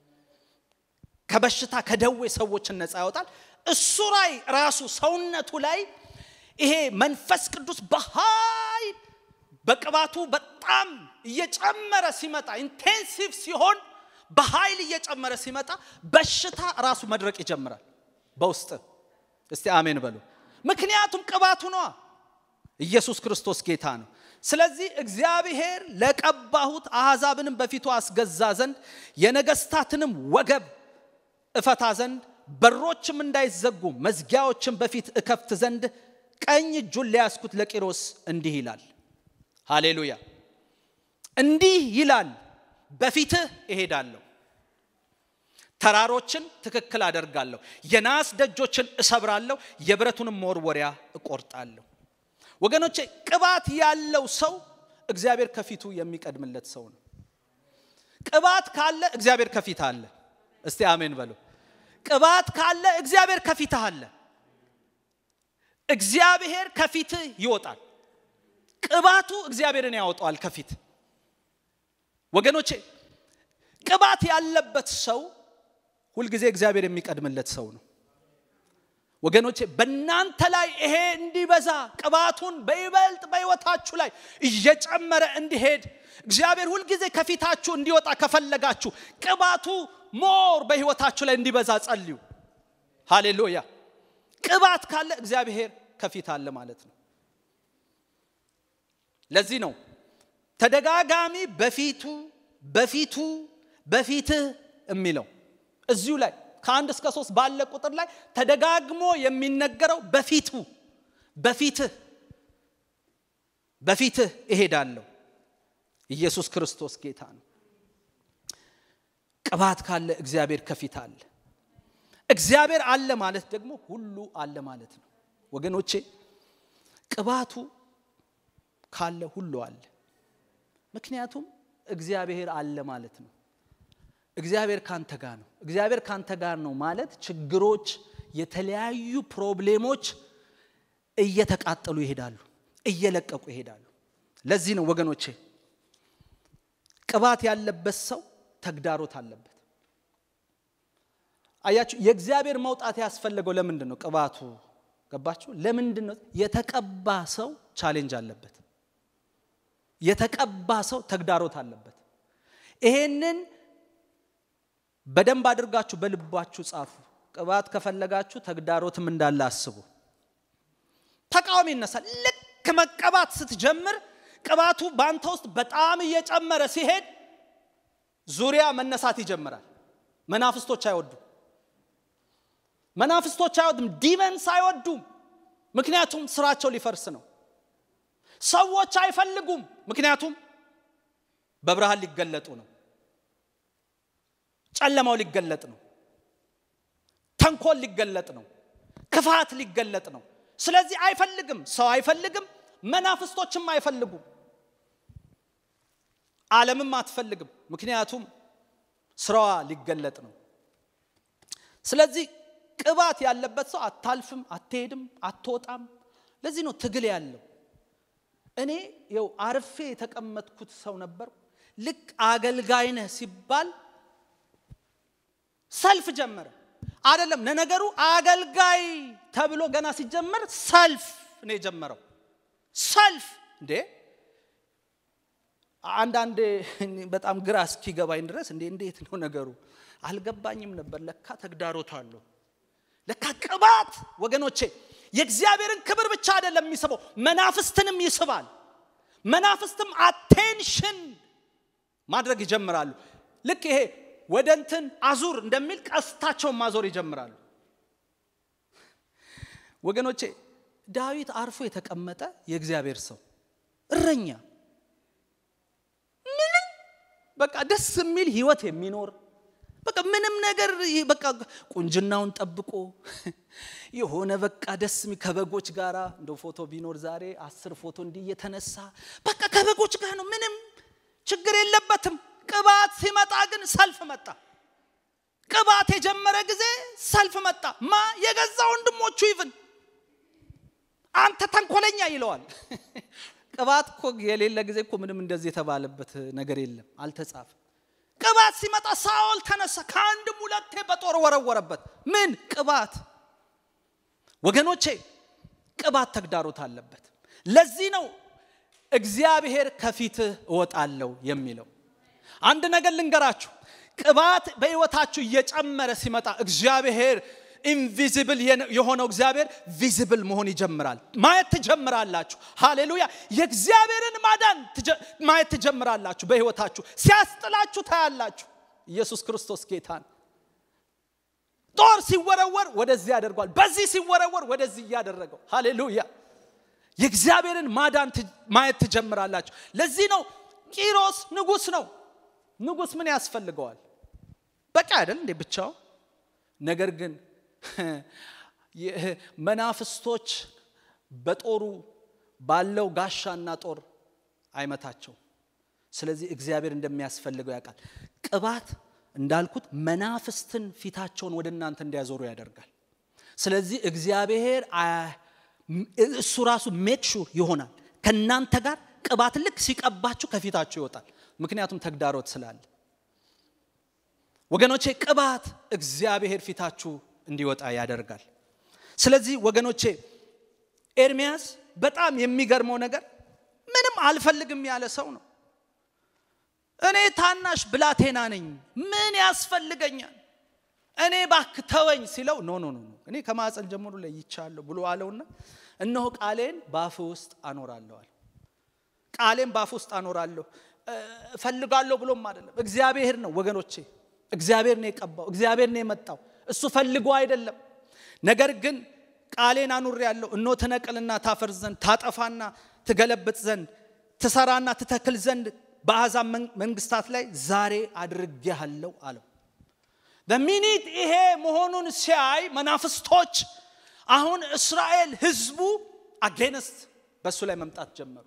ከበሽታ ከደዌ ሰዎችን ነፃ ያወጣል። እሱ ላይ ራሱ ሰውነቱ ላይ ይሄ መንፈስ ቅዱስ በኃይል በቅባቱ በጣም እየጨመረ ሲመጣ ኢንቴንሲቭ ሲሆን በኃይል እየጨመረ ሲመጣ በሽታ ራሱ መድረቅ ይጀምራል በውስጥ እስቲ አሜን በሉ ምክንያቱም ቅባቱ ነዋ ኢየሱስ ክርስቶስ ጌታ ነው ስለዚህ እግዚአብሔር ለቀባሁት አሕዛብንም በፊቱ አስገዛ ዘንድ የነገስታትንም ወገብ እፈታ ዘንድ በሮችም እንዳይዘጉ መዝጊያዎችን በፊት እከፍት ዘንድ ቀኝ እጁን ሊያስኩት ለቂሮስ እንዲህ ይላል ሃሌሉያ እንዲህ ይላል በፊትህ እሄዳለሁ ተራሮችን ትክክል አደርጋለሁ የናስ ደጆችን እሰብራለሁ የብረቱንም መወርወሪያ እቆርጣለሁ ወገኖቼ ቅባት ያለው ሰው እግዚአብሔር ከፊቱ የሚቀድምለት ሰው ነው ቅባት ካለ እግዚአብሔር ከፊት አለ እስቲ አሜን በሉ ቅባት ካለ እግዚአብሔር ከፊትህ አለ እግዚአብሔር ከፊትህ ይወጣል ቅባቱ እግዚአብሔርን ያወጣዋል ከፊት ወገኖቼ ቅባት ያለበት ሰው ሁልጊዜ እግዚአብሔር የሚቀድምለት ሰው ነው ወገኖቼ በእናንተ ላይ ይሄ እንዲበዛ ቅባቱን በይበልጥ በሕይወታችሁ ላይ እየጨመረ እንዲሄድ እግዚአብሔር ሁልጊዜ ከፊታችሁ እንዲወጣ ከፈለጋችሁ ቅባቱ ሞር በሕይወታችሁ ላይ እንዲበዛ ጸልዩ ሃሌሉያ ቅባት ካለ እግዚአብሔር ከፊት አለ ማለት ነው ለዚህ ነው ተደጋጋሚ በፊቱ በፊቱ በፊትህ የሚለው እዚሁ ላይ ከአንድ እስከ ሶስት ባለ ቁጥር ላይ ተደጋግሞ የሚነገረው በፊቱ በፊትህ በፊትህ እሄዳለሁ ኢየሱስ ክርስቶስ ጌታ ነው ቅባት ካለ እግዚአብሔር ከፊት አለ እግዚአብሔር አለ ማለት ደግሞ ሁሉ አለ ማለት ነው ወገኖቼ ቅባቱ ካለ ሁሉ አለ ምክንያቱም እግዚአብሔር አለ ማለት ነው እግዚአብሔር ካንተ ጋር ነው እግዚአብሔር ካንተ ጋር ነው ማለት ችግሮች የተለያዩ ፕሮብሌሞች እየተቃጠሉ ይሄዳሉ፣ እየለቀቁ ይሄዳሉ። ለዚህ ነው ወገኖቼ ቅባት ያለበት ሰው ተግዳሮት አለበት። አያችሁ፣ የእግዚአብሔር መውጣት ያስፈለገው ለምንድን ነው? ቅባቱ ገባችሁ? ለምንድን ነው? የተቀባ ሰው ቻሌንጅ አለበት። የተቀባ ሰው ተግዳሮት አለበት። ይሄንን በደንብ አድርጋችሁ በልባችሁ ጻፉ። ቅባት ከፈለጋችሁ ተግዳሮትም እንዳለ አስቡ። ተቃዋሚ ይነሳል። ልክ መቀባት ስትጀምር ቅባቱ በአንተ ውስጥ በጣም እየጨመረ ሲሄድ ዙሪያ መነሳት ይጀምራል። መናፍስቶች አይወዱም። መናፍስቶች አይወዱም። ዲመንስ አይወዱም። ምክንያቱም ስራቸው ሊፈርስ ነው። ሰዎች አይፈልጉም። ምክንያቱም በብርሃን ሊገለጡ ነው። ጨለማው ሊገለጥ ነው። ተንኮል ሊገለጥ ነው። ክፋት ሊገለጥ ነው። ስለዚህ አይፈልግም። ሰው አይፈልግም። መናፍስቶችም አይፈልጉም። ዓለምም አትፈልግም። ምክንያቱም ስራዋ ሊገለጥ ነው። ስለዚህ ቅባት ያለበት ሰው አታልፍም፣ አትሄድም፣ አትወጣም። ለዚህ ነው ትግል ያለው። እኔ ይኸው አርፌ የተቀመጥኩት ሰው ነበር። ልክ አገልጋይ ነህ ሲባል ሰልፍ ጀመረ። አይደለም ለነገሩ አገልጋይ ተብሎ ገና ሲጀመር ሰልፍ ነው የጀመረው። ሰልፍ እንዴ! አንዳንድ በጣም ግራ እስኪገባኝ ድረስ እንዴ እንዴት ነው ነገሩ አልገባኝም ነበር። ለካ ተግዳሮት አለው። ለካ ቅባት ወገኖቼ የእግዚአብሔርን ክብር ብቻ አይደለም የሚስበው፣ መናፍስትንም ይስባል። መናፍስትም አቴንሽን ማድረግ ይጀምራሉ። ልክ ይሄ ወደ እንትን አዙር እንደሚል ቀስታቸውን ማዞር ይጀምራሉ። ወገኖቼ ዳዊት አርፎ የተቀመጠ የእግዚአብሔር ሰው እረኛ፣ ምንም በቃ ደስ የሚል ህይወት የሚኖር በቃ ምንም ነገር በቃ ቁንጅናውን ጠብቆ የሆነ በቃ ደስ ከበጎች ጋር እንደው ፎቶ ቢኖር ዛሬ አስር ፎቶ እንዲህ እየተነሳ በቃ ከበጎች ጋር ነው። ምንም ችግር የለበትም። ቅባት ሲመጣ ግን ሰልፍ መጣ። ቅባት የጀመረ ጊዜ ሰልፍ መጣ። ማ የገዛ ወንድሞቹ ይብን አንተ ተንኮለኛ ይለዋል። ቅባት እኮ የሌለ ጊዜ እኮ ምንም እንደዚህ የተባለበት ነገር የለም፣ አልተጻፈም። ቅባት ሲመጣ ሳኦል ተነሳ፣ ከአንድም ሁለቴ በጦር ወረወረበት። ምን ቅባት ወገኖቼ፣ ቅባት ተግዳሮት አለበት። ለዚህ ነው እግዚአብሔር ከፊትህ እወጣለሁ የሚለው። አንድ ነገር ልንገራችሁ፣ ቅባት በሕይወታችሁ እየጨመረ ሲመጣ እግዚአብሔር ኢንቪዚብል የሆነው እግዚአብሔር ቪዚብል መሆን ይጀምራል። ማየት ትጀምራላችሁ። ሃሌሉያ! የእግዚአብሔርን ማዳን ማየት ትጀምራላችሁ። በሕይወታችሁ ሲያስጥላችሁ ታያላችሁ። ኢየሱስ ክርስቶስ ጌታን ጦር ሲወረወር ወደዚህ ያደርጓል፣ በዚህ ሲወረወር ወደዚህ እያደረገው። ሃሌሉያ! የእግዚአብሔርን ማዳን ማየት ትጀምራላችሁ። ለዚህ ነው ቂሮስ ንጉሥ ነው። ንጉሥ ምን ያስፈልገዋል? በቃ አይደል እንዴ ብቻው። ነገር ግን መናፍስቶች በጦሩ ባለው ጋሻና ጦር አይመታቸው። ስለዚህ እግዚአብሔር እንደሚያስፈልገው ያውቃል። ቅባት እንዳልኩት መናፍስትን ፊታቸውን ወደ እናንተ እንዲያዞሩ ያደርጋል። ስለዚህ እግዚአብሔር እሱ ራሱ ሜክ ሹር ይሆናል ከእናንተ ጋር ቅባት ልክ ሲቀባችሁ ከፊታችሁ ይወጣል። ምክንያቱም ተግዳሮት ስላለ ወገኖቼ ቅባት እግዚአብሔር ፊታችሁ እንዲወጣ ያደርጋል። ስለዚህ ወገኖቼ ኤርሚያስ በጣም የሚገርመው ነገር ምንም አልፈልግም ያለ ሰው ነው። እኔ ታናሽ ብላቴና ነኝ፣ ምን ያስፈልገኛል? እኔ ባክ ተወኝ ሲለው ኖ ኖ ኖ እኔ ከማፀን ጀምሮ ለይቻለሁ ብሎ አለውና እነሆ ቃሌን ባፍ ውስጥ አኖራለዋል። ቃሌን ባፍ ውስጥ አኖራለሁ እፈልጋለሁ ብሎም አይደለም፣ እግዚአብሔር ነው ወገኖቼ እግዚአብሔር ነው የቀባው፣ እግዚአብሔር ነው የመጣው። እሱ ፈልጎ አይደለም። ነገር ግን ቃሌን አኑሬ ያለው እኖ ትነቅልና ታፈርስ ዘንድ ታጠፋና ትገለብጥ ዘንድ ትሰራና ትተክል ዘንድ በአሕዛብ መንግስታት ላይ ዛሬ አድርጌሃለሁ አለው። በሚኒት ይሄ መሆኑን ሲያይ መናፍስቶች አሁን እስራኤል ህዝቡ አጌነስት በእሱ ላይ መምጣት ጀመሩ።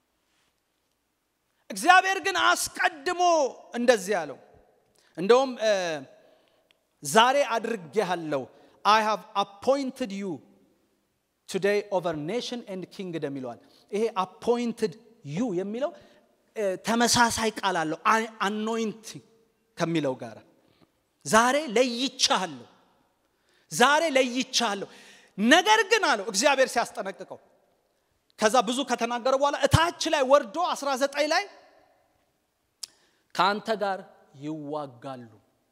እግዚአብሔር ግን አስቀድሞ እንደዚህ አለው እንደውም ዛሬ አድርጌሃለሁ አይ ሃቭ አፖይንትድ ዩ ቱዴይ ኦቨር ኔሽን ኤንድ ኪንግደም ይለዋል። ይሄ አፖይንትድ ዩ የሚለው ተመሳሳይ ቃል አለው አኖይንት ከሚለው ጋር ዛሬ ለይቻለሁ፣ ዛሬ ለይቻለሁ። ነገር ግን አለው እግዚአብሔር ሲያስጠነቅቀው ከዛ ብዙ ከተናገረ በኋላ እታች ላይ ወርዶ 19 ላይ ከአንተ ጋር ይዋጋሉ።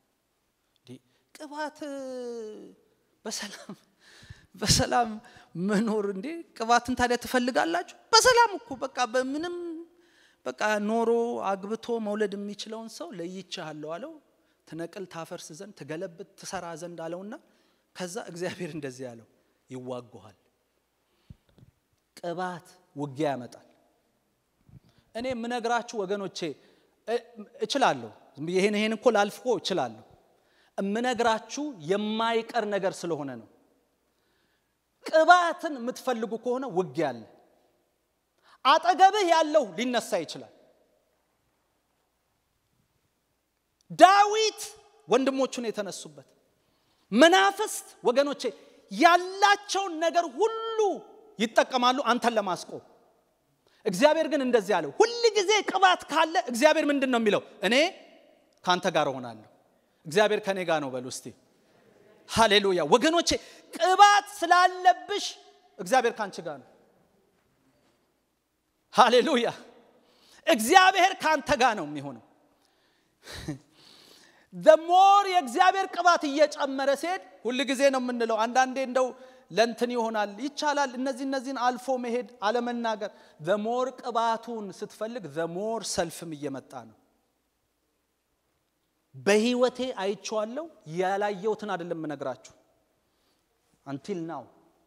ቅባት በሰላም በሰላም መኖር እንዴ ቅባትን ታዲያ ትፈልጋላችሁ? በሰላም እኮ በቃ በምንም በቃ ኖሮ አግብቶ መውለድ የሚችለውን ሰው ለይቻለሁ አለው። ትነቅል ታፈርስ ዘንድ ትገለብጥ ትሰራ ዘንድ አለውና ከዛ እግዚአብሔር እንደዚህ ያለው ይዋጉሃል። ቅባት ውጊያ ያመጣል። እኔ የምነግራችሁ ወገኖቼ እችላለሁ። ይሄን ይሄን እኮ ላልፍኮ እችላለሁ። የምነግራችሁ የማይቀር ነገር ስለሆነ ነው። ቅባትን የምትፈልጉ ከሆነ ውጊያ አለ። አጠገብህ ያለው ሊነሳ ይችላል። ዳዊት ወንድሞቹን የተነሱበት መናፍስት ወገኖቼ ያላቸውን ነገር ሁሉ ይጠቀማሉ አንተን ለማስቆም። እግዚአብሔር ግን እንደዚህ አለው፣ ሁል ጊዜ ቅባት ካለ እግዚአብሔር ምንድን ነው የሚለው? እኔ ከአንተ ጋር እሆናለሁ። እግዚአብሔር ከእኔ ጋር ነው በሉ እስቲ። ሃሌሉያ ወገኖቼ፣ ቅባት ስላለብሽ እግዚአብሔር ከአንቺ ጋር ነው። ሃሌሉያ እግዚአብሔር ከአንተ ጋር ነው የሚሆነው። ደሞር የእግዚአብሔር ቅባት እየጨመረ ሲሄድ ሁል ጊዜ ነው የምንለው። አንዳንዴ እንደው ለንትን ይሆናል ይቻላል፣ እነዚህ እነዚህን አልፎ መሄድ አለመናገር። ዘሞር ቅባቱን ስትፈልግ ዘሞር ሰልፍም እየመጣ ነው። በህይወቴ አይቼዋለሁ። ያላየሁትን አይደለም የምነግራችሁ። አንቲል ናው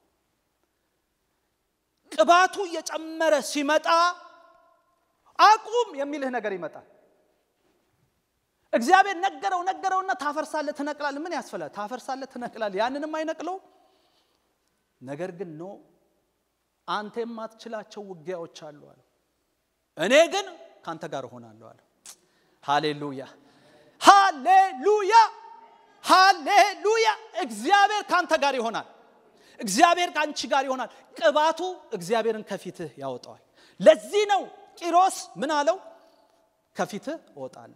ቅባቱ እየጨመረ ሲመጣ አቁም የሚልህ ነገር ይመጣል። እግዚአብሔር ነገረው ነገረውና ታፈርሳለህ፣ ትነቅላለህ። ምን ያስፈላል? ታፈርሳለህ፣ ትነቅላለህ። ያንንም አይነቅለው። ነገር ግን ኖ አንተ የማትችላቸው ውጊያዎች አሉ አለ። እኔ ግን ከአንተ ጋር እሆናለሁ አለ። ሃሌሉያ ሃሌሉያ ሃሌሉያ። እግዚአብሔር ከአንተ ጋር ይሆናል። እግዚአብሔር ከአንቺ ጋር ይሆናል። ቅባቱ እግዚአብሔርን ከፊትህ ያወጣዋል። ለዚህ ነው ቂሮስ ምን አለው? ከፊትህ እወጣለሁ።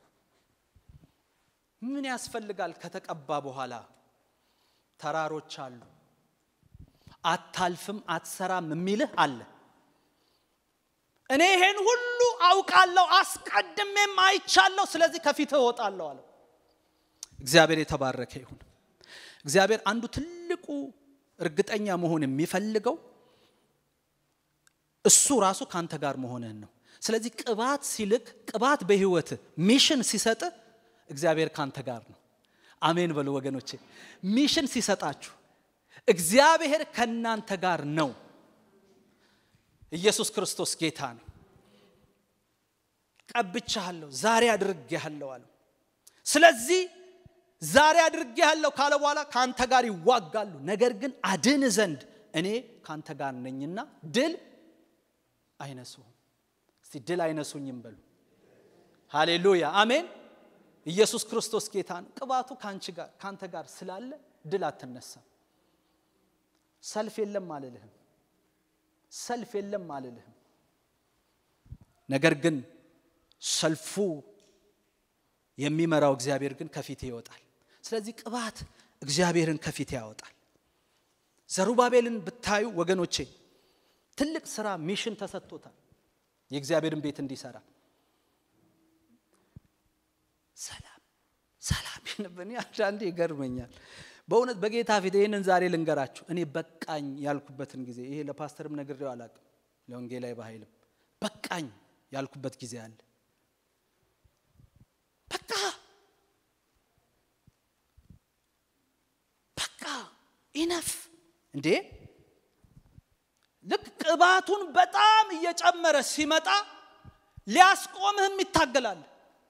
ምን ያስፈልጋል? ከተቀባ በኋላ ተራሮች አሉ። አታልፍም፣ አትሰራም የሚልህ አለ። እኔ ይሄን ሁሉ አውቃለሁ፣ አስቀድሜም አይቻለሁ፣ ስለዚህ ከፊትህ እወጣለሁ አለው። እግዚአብሔር የተባረከ ይሁን። እግዚአብሔር አንዱ ትልቁ እርግጠኛ መሆን የሚፈልገው እሱ ራሱ ከአንተ ጋር መሆንህን ነው። ስለዚህ ቅባት ሲልክ ቅባት በህይወት ሚሽን ሲሰጥ እግዚአብሔር ካንተ ጋር ነው። አሜን በሉ ወገኖቼ። ሚሽን ሲሰጣችሁ እግዚአብሔር ከእናንተ ጋር ነው። ኢየሱስ ክርስቶስ ጌታ ነው። ቀብቻለሁ፣ ዛሬ አድርጌሃለሁ አለው። ስለዚህ ዛሬ አድርጌሃለሁ ካለ በኋላ ከአንተ ጋር ይዋጋሉ፣ ነገር ግን አድን ዘንድ እኔ ከአንተ ጋር ነኝና ድል አይነሱም። እስቲ ድል አይነሱኝም በሉ። ሃሌሉያ አሜን። ኢየሱስ ክርስቶስ ጌታ ነው። ቅባቱ ከአንቺ ጋር ከአንተ ጋር ስላለ ድል አትነሳም። ሰልፍ የለም አልልህም። ሰልፍ የለም አልልህም። ነገር ግን ሰልፉ የሚመራው እግዚአብሔር ግን ከፊቴ ይወጣል። ስለዚህ ቅባት እግዚአብሔርን ከፊቴ ያወጣል። ዘሩባቤልን ብታዩ ወገኖቼ ትልቅ ስራ ሚሽን ተሰጥቶታል። የእግዚአብሔርን ቤት እንዲሰራ ሰላም ሰላም ይንብን አንዳንዴ ይገርመኛል በእውነት በጌታ ፊት ይህንን ዛሬ ልንገራችሁ እኔ በቃኝ ያልኩበትን ጊዜ ይሄ ለፓስተርም ነግሬው አላቅም ለወንጌላዊ በኃይልም በቃኝ ያልኩበት ጊዜ አለ በቃ በቃ ኢነፍ እንዴ ልክ ቅባቱን በጣም እየጨመረ ሲመጣ ሊያስቆምህም ይታገላል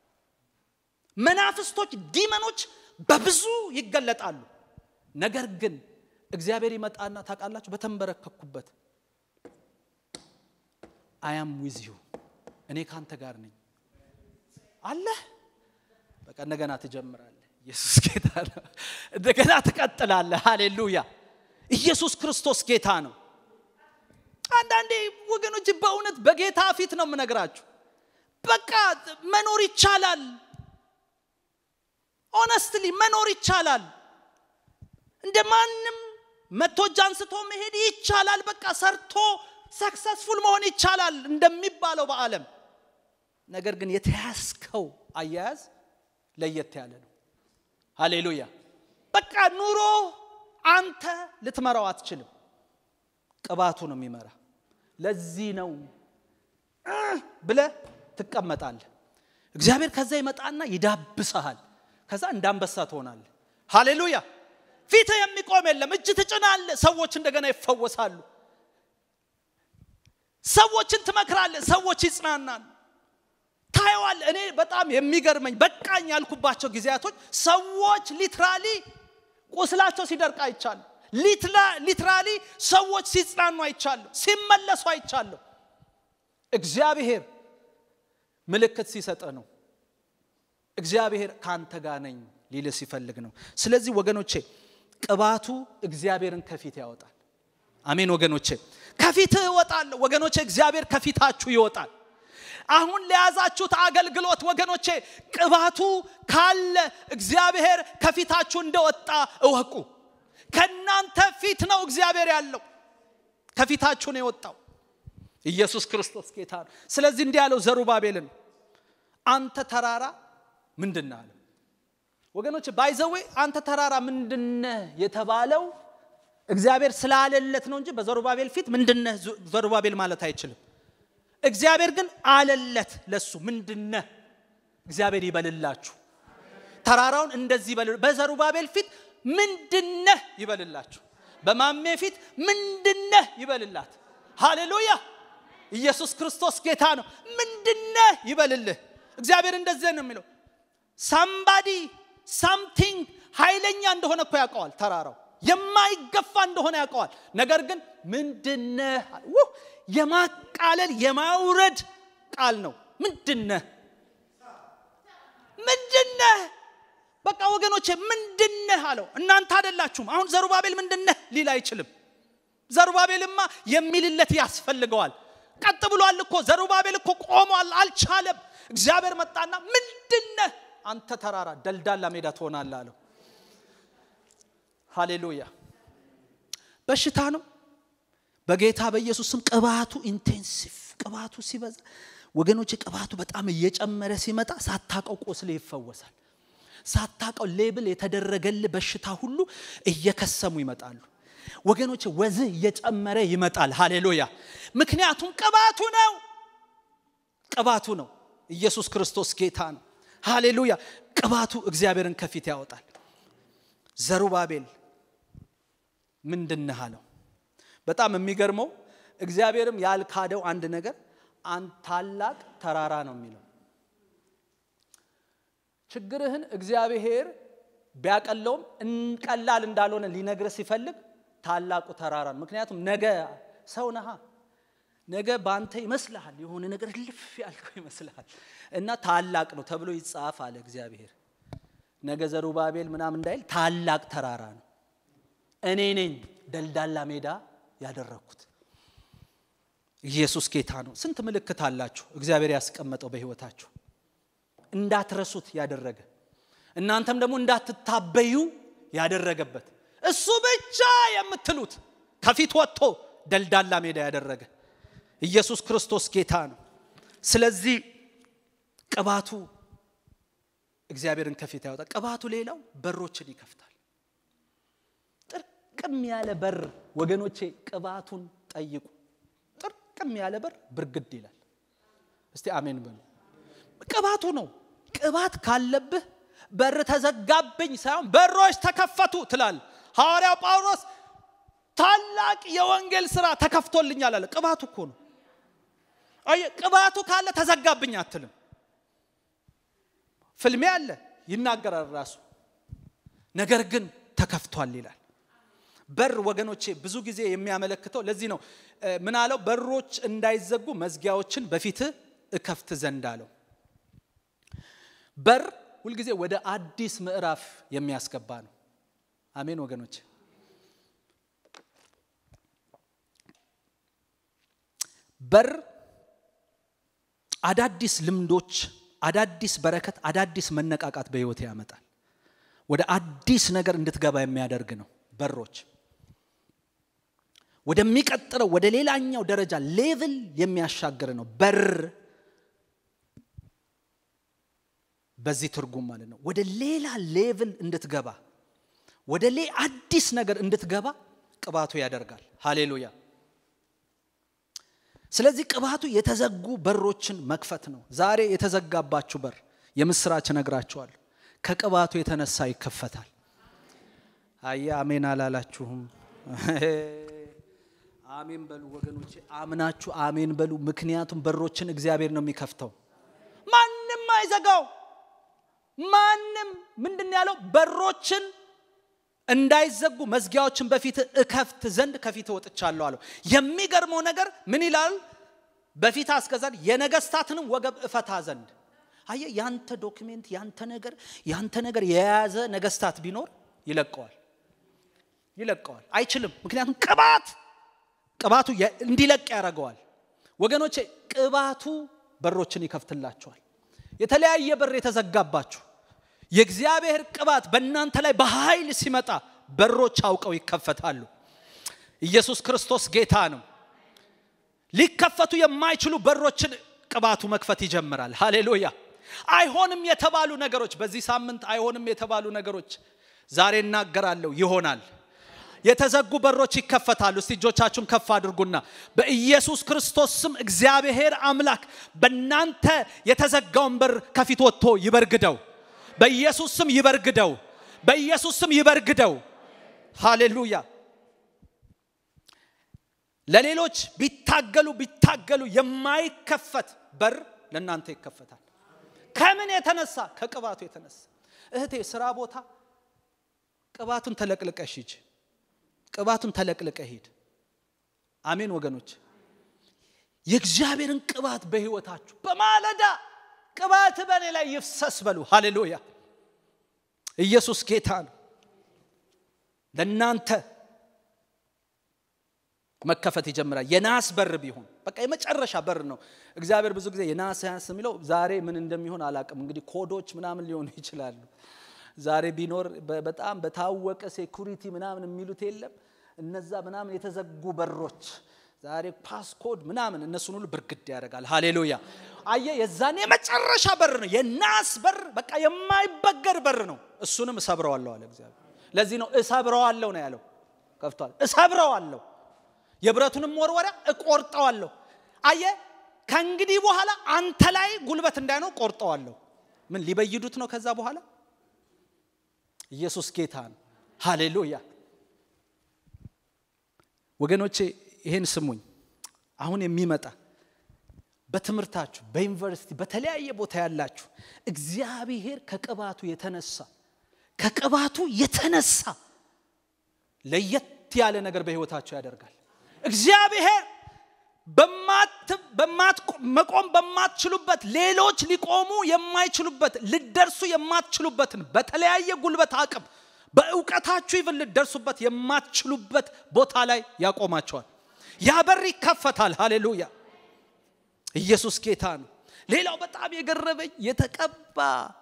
መናፍስቶች ዲመኖች በብዙ ይገለጣሉ ነገር ግን እግዚአብሔር ይመጣና ታውቃላችሁ በተንበረከኩበት አያም ዊዝ ዩ እኔ ካንተ ጋር ነኝ አለ በቃ እንደገና ትጀምራለህ ኢየሱስ ጌታ ነው። እንደገና ትቀጥላለህ። ሃሌሉያ! ኢየሱስ ክርስቶስ ጌታ ነው። አንዳንዴ ወገኖች በእውነት በጌታ ፊት ነው የምነግራችሁ። በቃ መኖር ይቻላል። ኦነስትሊ መኖር ይቻላል። እንደ ማንም መቶ እጅ አንስቶ መሄድ ይቻላል። በቃ ሰርቶ ሰክሰስፉል መሆን ይቻላል እንደሚባለው በዓለም ነገር ግን የተያዝከው አያያዝ ለየት ያለ ነው። ሃሌሉያ! በቃ ኑሮ አንተ ልትመራው አትችልም። ቅባቱ ነው የሚመራ። ለዚህ ነው ብለ ትቀመጣለህ። እግዚአብሔር ከዛ ይመጣና ይዳብሰሃል። ከዛ እንዳንበሳ ትሆናለህ። ሃሌሉያ! ፊትህ የሚቆም የለም። እጅ ትጭናለህ፣ ሰዎች እንደገና ይፈወሳሉ። ሰዎችን ትመክራለህ፣ ሰዎች ይጽናናሉ። ታየዋል። እኔ በጣም የሚገርመኝ በቃኝ ያልኩባቸው ጊዜያቶች ሰዎች ሊትራሊ ቁስላቸው ሲደርቅ አይቻለሁ። ሊትራሊ ሰዎች ሲጽናኑ አይቻለሁ፣ ሲመለሱ አይቻለሁ። እግዚአብሔር ምልክት ሲሰጥ ነው። እግዚአብሔር ከአንተ ጋር ነኝ ሊል ሲፈልግ ነው። ስለዚህ ወገኖቼ ቅባቱ እግዚአብሔርን ከፊት ያወጣል። አሜን ወገኖቼ፣ ከፊትህ እወጣለሁ ወገኖቼ። እግዚአብሔር ከፊታችሁ ይወጣል። አሁን ለያዛችሁት አገልግሎት ወገኖቼ ቅባቱ ካለ እግዚአብሔር ከፊታችሁ እንደወጣ እወቁ። ከእናንተ ፊት ነው እግዚአብሔር ያለው፣ ከፊታችሁ ነው የወጣው። ኢየሱስ ክርስቶስ ጌታ ነው። ስለዚህ እንዲህ ያለው ዘሩባቤልን አንተ ተራራ ምንድን አለው? ወገኖች ባይዘዌ አንተ ተራራ ምንድነህ የተባለው እግዚአብሔር ስላለለት ነው እንጂ በዘሩባቤል ፊት ምንድነህ ዘሩባቤል ማለት አይችልም። እግዚአብሔር ግን አለለት ለሱ ምንድነህ እግዚአብሔር ይበልላችሁ ተራራውን እንደዚህ ይበል በዘሩባቤል ፊት ምንድነህ ይበልላችሁ በማሜ ፊት ምንድነህ ይበልላት ሃሌሉያ ኢየሱስ ክርስቶስ ጌታ ነው ምንድነህ ይበልልህ እግዚአብሔር እንደዚህ ነው የሚለው ሳምባዲ ሳምቲንግ ኃይለኛ እንደሆነ እኮ ያውቀዋል ተራራው የማይገፋ እንደሆነ ያውቀዋል ነገር ግን ምንድነህ የማቃለል የማውረድ ቃል ነው ምንድነህ ምንድነህ በቃ ወገኖቼ ምንድነህ አለው እናንተ አደላችሁም አሁን ዘሩባቤል ምንድነህ ሊል አይችልም ዘሩባቤልማ የሚልለት ያስፈልገዋል ቀጥ ብሏል እኮ ዘሩባቤል እኮ ቆሟል አልቻለም እግዚአብሔር መጣና ምንድነህ አንተ ተራራ ደልዳላ ሜዳ ትሆናለህ አለው ሃሌሉያ በሽታ ነው በጌታ በኢየሱስ ስም ቅባቱ ኢንቴንሲቭ ቅባቱ ሲበዛ ወገኖች ቅባቱ በጣም እየጨመረ ሲመጣ ሳታቀው ቆስል ይፈወሳል ሳታቀው ሌብል የተደረገል በሽታ ሁሉ እየከሰሙ ይመጣሉ ወገኖች ወዝህ እየጨመረ ይመጣል ሃሌሉያ ምክንያቱም ቅባቱ ነው ቅባቱ ነው ኢየሱስ ክርስቶስ ጌታ ነው ሃሌሉያ ቅባቱ እግዚአብሔርን ከፊት ያወጣል ዘሩባቤል ምንድነህ አለው በጣም የሚገርመው እግዚአብሔርም ያልካደው አንድ ነገር አንድ ታላቅ ተራራ ነው የሚለው ችግርህን እግዚአብሔር ቢያቀለውም ቀላል እንዳልሆነ ሊነግር ሲፈልግ ታላቁ ተራራ ነው ምክንያቱም ነገ ሰው ነሃ ነገ በአንተ ይመስልሃል የሆነ ነገር ልፍ ያልከው ይመስልሃል እና ታላቅ ነው ተብሎ ይጻፍ አለ እግዚአብሔር ነገ ዘሩባቤል ምናምን እንዳይል ታላቅ ተራራ ነው እኔ ነኝ ደልዳላ ሜዳ ያደረግኩት ኢየሱስ ጌታ ነው ስንት ምልክት አላችሁ እግዚአብሔር ያስቀመጠው በህይወታችሁ እንዳትረሱት ያደረገ እናንተም ደግሞ እንዳትታበዩ ያደረገበት እሱ ብቻ የምትሉት ከፊት ወጥቶ ደልዳላ ሜዳ ያደረገ ኢየሱስ ክርስቶስ ጌታ ነው ስለዚህ ቅባቱ እግዚአብሔርን ከፊት ያወጣ ቅባቱ ሌላው በሮችን ይከፍታል ጥርቅም ያለ በር ወገኖቼ ቅባቱን ጠይቁ ጥርቅም ያለ በር ብርግድ ይላል እስቲ አሜን በሉ ቅባቱ ነው ቅባት ካለብህ በር ተዘጋብኝ ሳይሆን በሮች ተከፈቱ ትላል ሐዋርያው ጳውሎስ ታላቅ የወንጌል ስራ ተከፍቶልኛል አለ ቅባቱ እኮ ነው ቅባቱ ካለ ተዘጋብኝ አትልም ፍልሜ አለ ይናገራል ራሱ ነገር ግን ተከፍቷል ይላል በር ወገኖቼ ብዙ ጊዜ የሚያመለክተው ለዚህ ነው ምን አለው በሮች እንዳይዘጉ መዝጊያዎችን በፊት እከፍት ዘንድ አለው በር ሁልጊዜ ወደ አዲስ ምዕራፍ የሚያስገባ ነው። አሜን ወገኖች። በር አዳዲስ ልምዶች፣ አዳዲስ በረከት፣ አዳዲስ መነቃቃት በህይወት ያመጣል። ወደ አዲስ ነገር እንድትገባ የሚያደርግ ነው። በሮች ወደሚቀጥለው ወደ ሌላኛው ደረጃ ሌቭል የሚያሻግር ነው። በር በዚህ ትርጉም ማለት ነው። ወደ ሌላ ሌቭል እንድትገባ ወደ ሌ አዲስ ነገር እንድትገባ ቅባቱ ያደርጋል። ሃሌሉያ። ስለዚህ ቅባቱ የተዘጉ በሮችን መክፈት ነው። ዛሬ የተዘጋባችሁ በር የምስራች እነግራችኋለሁ፣ ከቅባቱ የተነሳ ይከፈታል። አየ አሜን አላላችሁም? አሜን በሉ ወገኖቼ፣ አምናችሁ አሜን በሉ። ምክንያቱም በሮችን እግዚአብሔር ነው የሚከፍተው፣ ማንም አይዘጋው። ማንም ምንድን ያለው በሮችን እንዳይዘጉ መዝጊያዎችን በፊት እከፍት ዘንድ ከፊት ወጥቻለሁ አለው። የሚገርመው ነገር ምን ይላል? በፊት አስገዛን የነገስታትንም ወገብ እፈታ ዘንድ። አየ ያንተ ዶክሜንት ያንተ ነገር ያንተ ነገር የያዘ ነገስታት ቢኖር ይለቀዋል ይለቀዋል። አይችልም። ምክንያቱም ቅባት ቅባቱ እንዲለቅ ያደርገዋል። ወገኖቼ ቅባቱ በሮችን ይከፍትላቸዋል። የተለያየ በር የተዘጋባችሁ የእግዚአብሔር ቅባት በእናንተ ላይ በኃይል ሲመጣ በሮች አውቀው ይከፈታሉ። ኢየሱስ ክርስቶስ ጌታ ነው። ሊከፈቱ የማይችሉ በሮችን ቅባቱ መክፈት ይጀምራል። ሃሌሉያ። አይሆንም የተባሉ ነገሮች በዚህ ሳምንት አይሆንም የተባሉ ነገሮች ዛሬ እናገራለሁ ይሆናል። የተዘጉ በሮች ይከፈታሉ። እስቲ እጆቻችሁን ከፍ አድርጉና በኢየሱስ ክርስቶስ ስም እግዚአብሔር አምላክ በእናንተ የተዘጋውን በር ከፊት ወጥቶ ይበርግደው። በኢየሱስ ስም ይበርግደው። በኢየሱስ ስም ይበርግደው። ሃሌሉያ። ለሌሎች ቢታገሉ ቢታገሉ የማይከፈት በር ለእናንተ ይከፈታል። ከምን የተነሳ? ከቅባቱ የተነሳ። እህቴ ስራ ቦታ ቅባቱን ተለቅልቀሽ ሂጅ። ቅባቱን ተለቅልቀ ሂድ። አሜን ወገኖች። የእግዚአብሔርን ቅባት በህይወታችሁ በማለዳ ቅባት በእኔ ላይ ይፍሰስ በሉ። ሃሌሉያ። ኢየሱስ ጌታ ነው። ለእናንተ መከፈት ይጀምራል። የናስ በር ቢሆን በቃ የመጨረሻ በር ነው። እግዚአብሔር ብዙ ጊዜ የናስ ያንስ የሚለው ዛሬ ምን እንደሚሆን አላቅም። እንግዲህ ኮዶች ምናምን ሊሆኑ ይችላሉ። ዛሬ ቢኖር በጣም በታወቀ ሴኩሪቲ ምናምን የሚሉት የለም። እነዛ ምናምን የተዘጉ በሮች ዛሬ ፓስኮድ ምናምን እነሱን ሁሉ ብርግድ ያደርጋል። ሃሌሉያ። አየ የዛን የመጨረሻ በር ነው። የናስ በር በቃ የማይበገር በር ነው። እሱንም እሰብረዋለሁ አለ እግዚአብሔር። ለዚህ ነው እሰብረዋለሁ ነው ያለው። ከፍቷል። እሰብረዋለሁ፣ የብረቱንም ወርወሪያ እቆርጠዋለሁ። አየ ከእንግዲህ በኋላ አንተ ላይ ጉልበት እንዳይኖር ቆርጠዋለሁ። ምን ሊበይዱት ነው ከዛ በኋላ ኢየሱስ ጌታ ነው። ሃሌሉያ ወገኖቼ ይሄን ስሙኝ። አሁን የሚመጣ በትምህርታችሁ በዩኒቨርሲቲ በተለያየ ቦታ ያላችሁ እግዚአብሔር ከቅባቱ የተነሳ ከቅባቱ የተነሳ ለየት ያለ ነገር በህይወታችሁ ያደርጋል። እግዚአብሔር መቆም በማትችሉበት ሌሎች ሊቆሙ የማይችሉበት ልደርሱ የማትችሉበትን በተለያየ ጉልበት አቅም በእውቀታችሁ ይብን ልደርሱበት የማትችሉበት ቦታ ላይ ያቆማቸዋል። ያ በር ይከፈታል። ሃሌሉያ ኢየሱስ ጌታ ነው። ሌላው በጣም የገረመኝ የተቀባ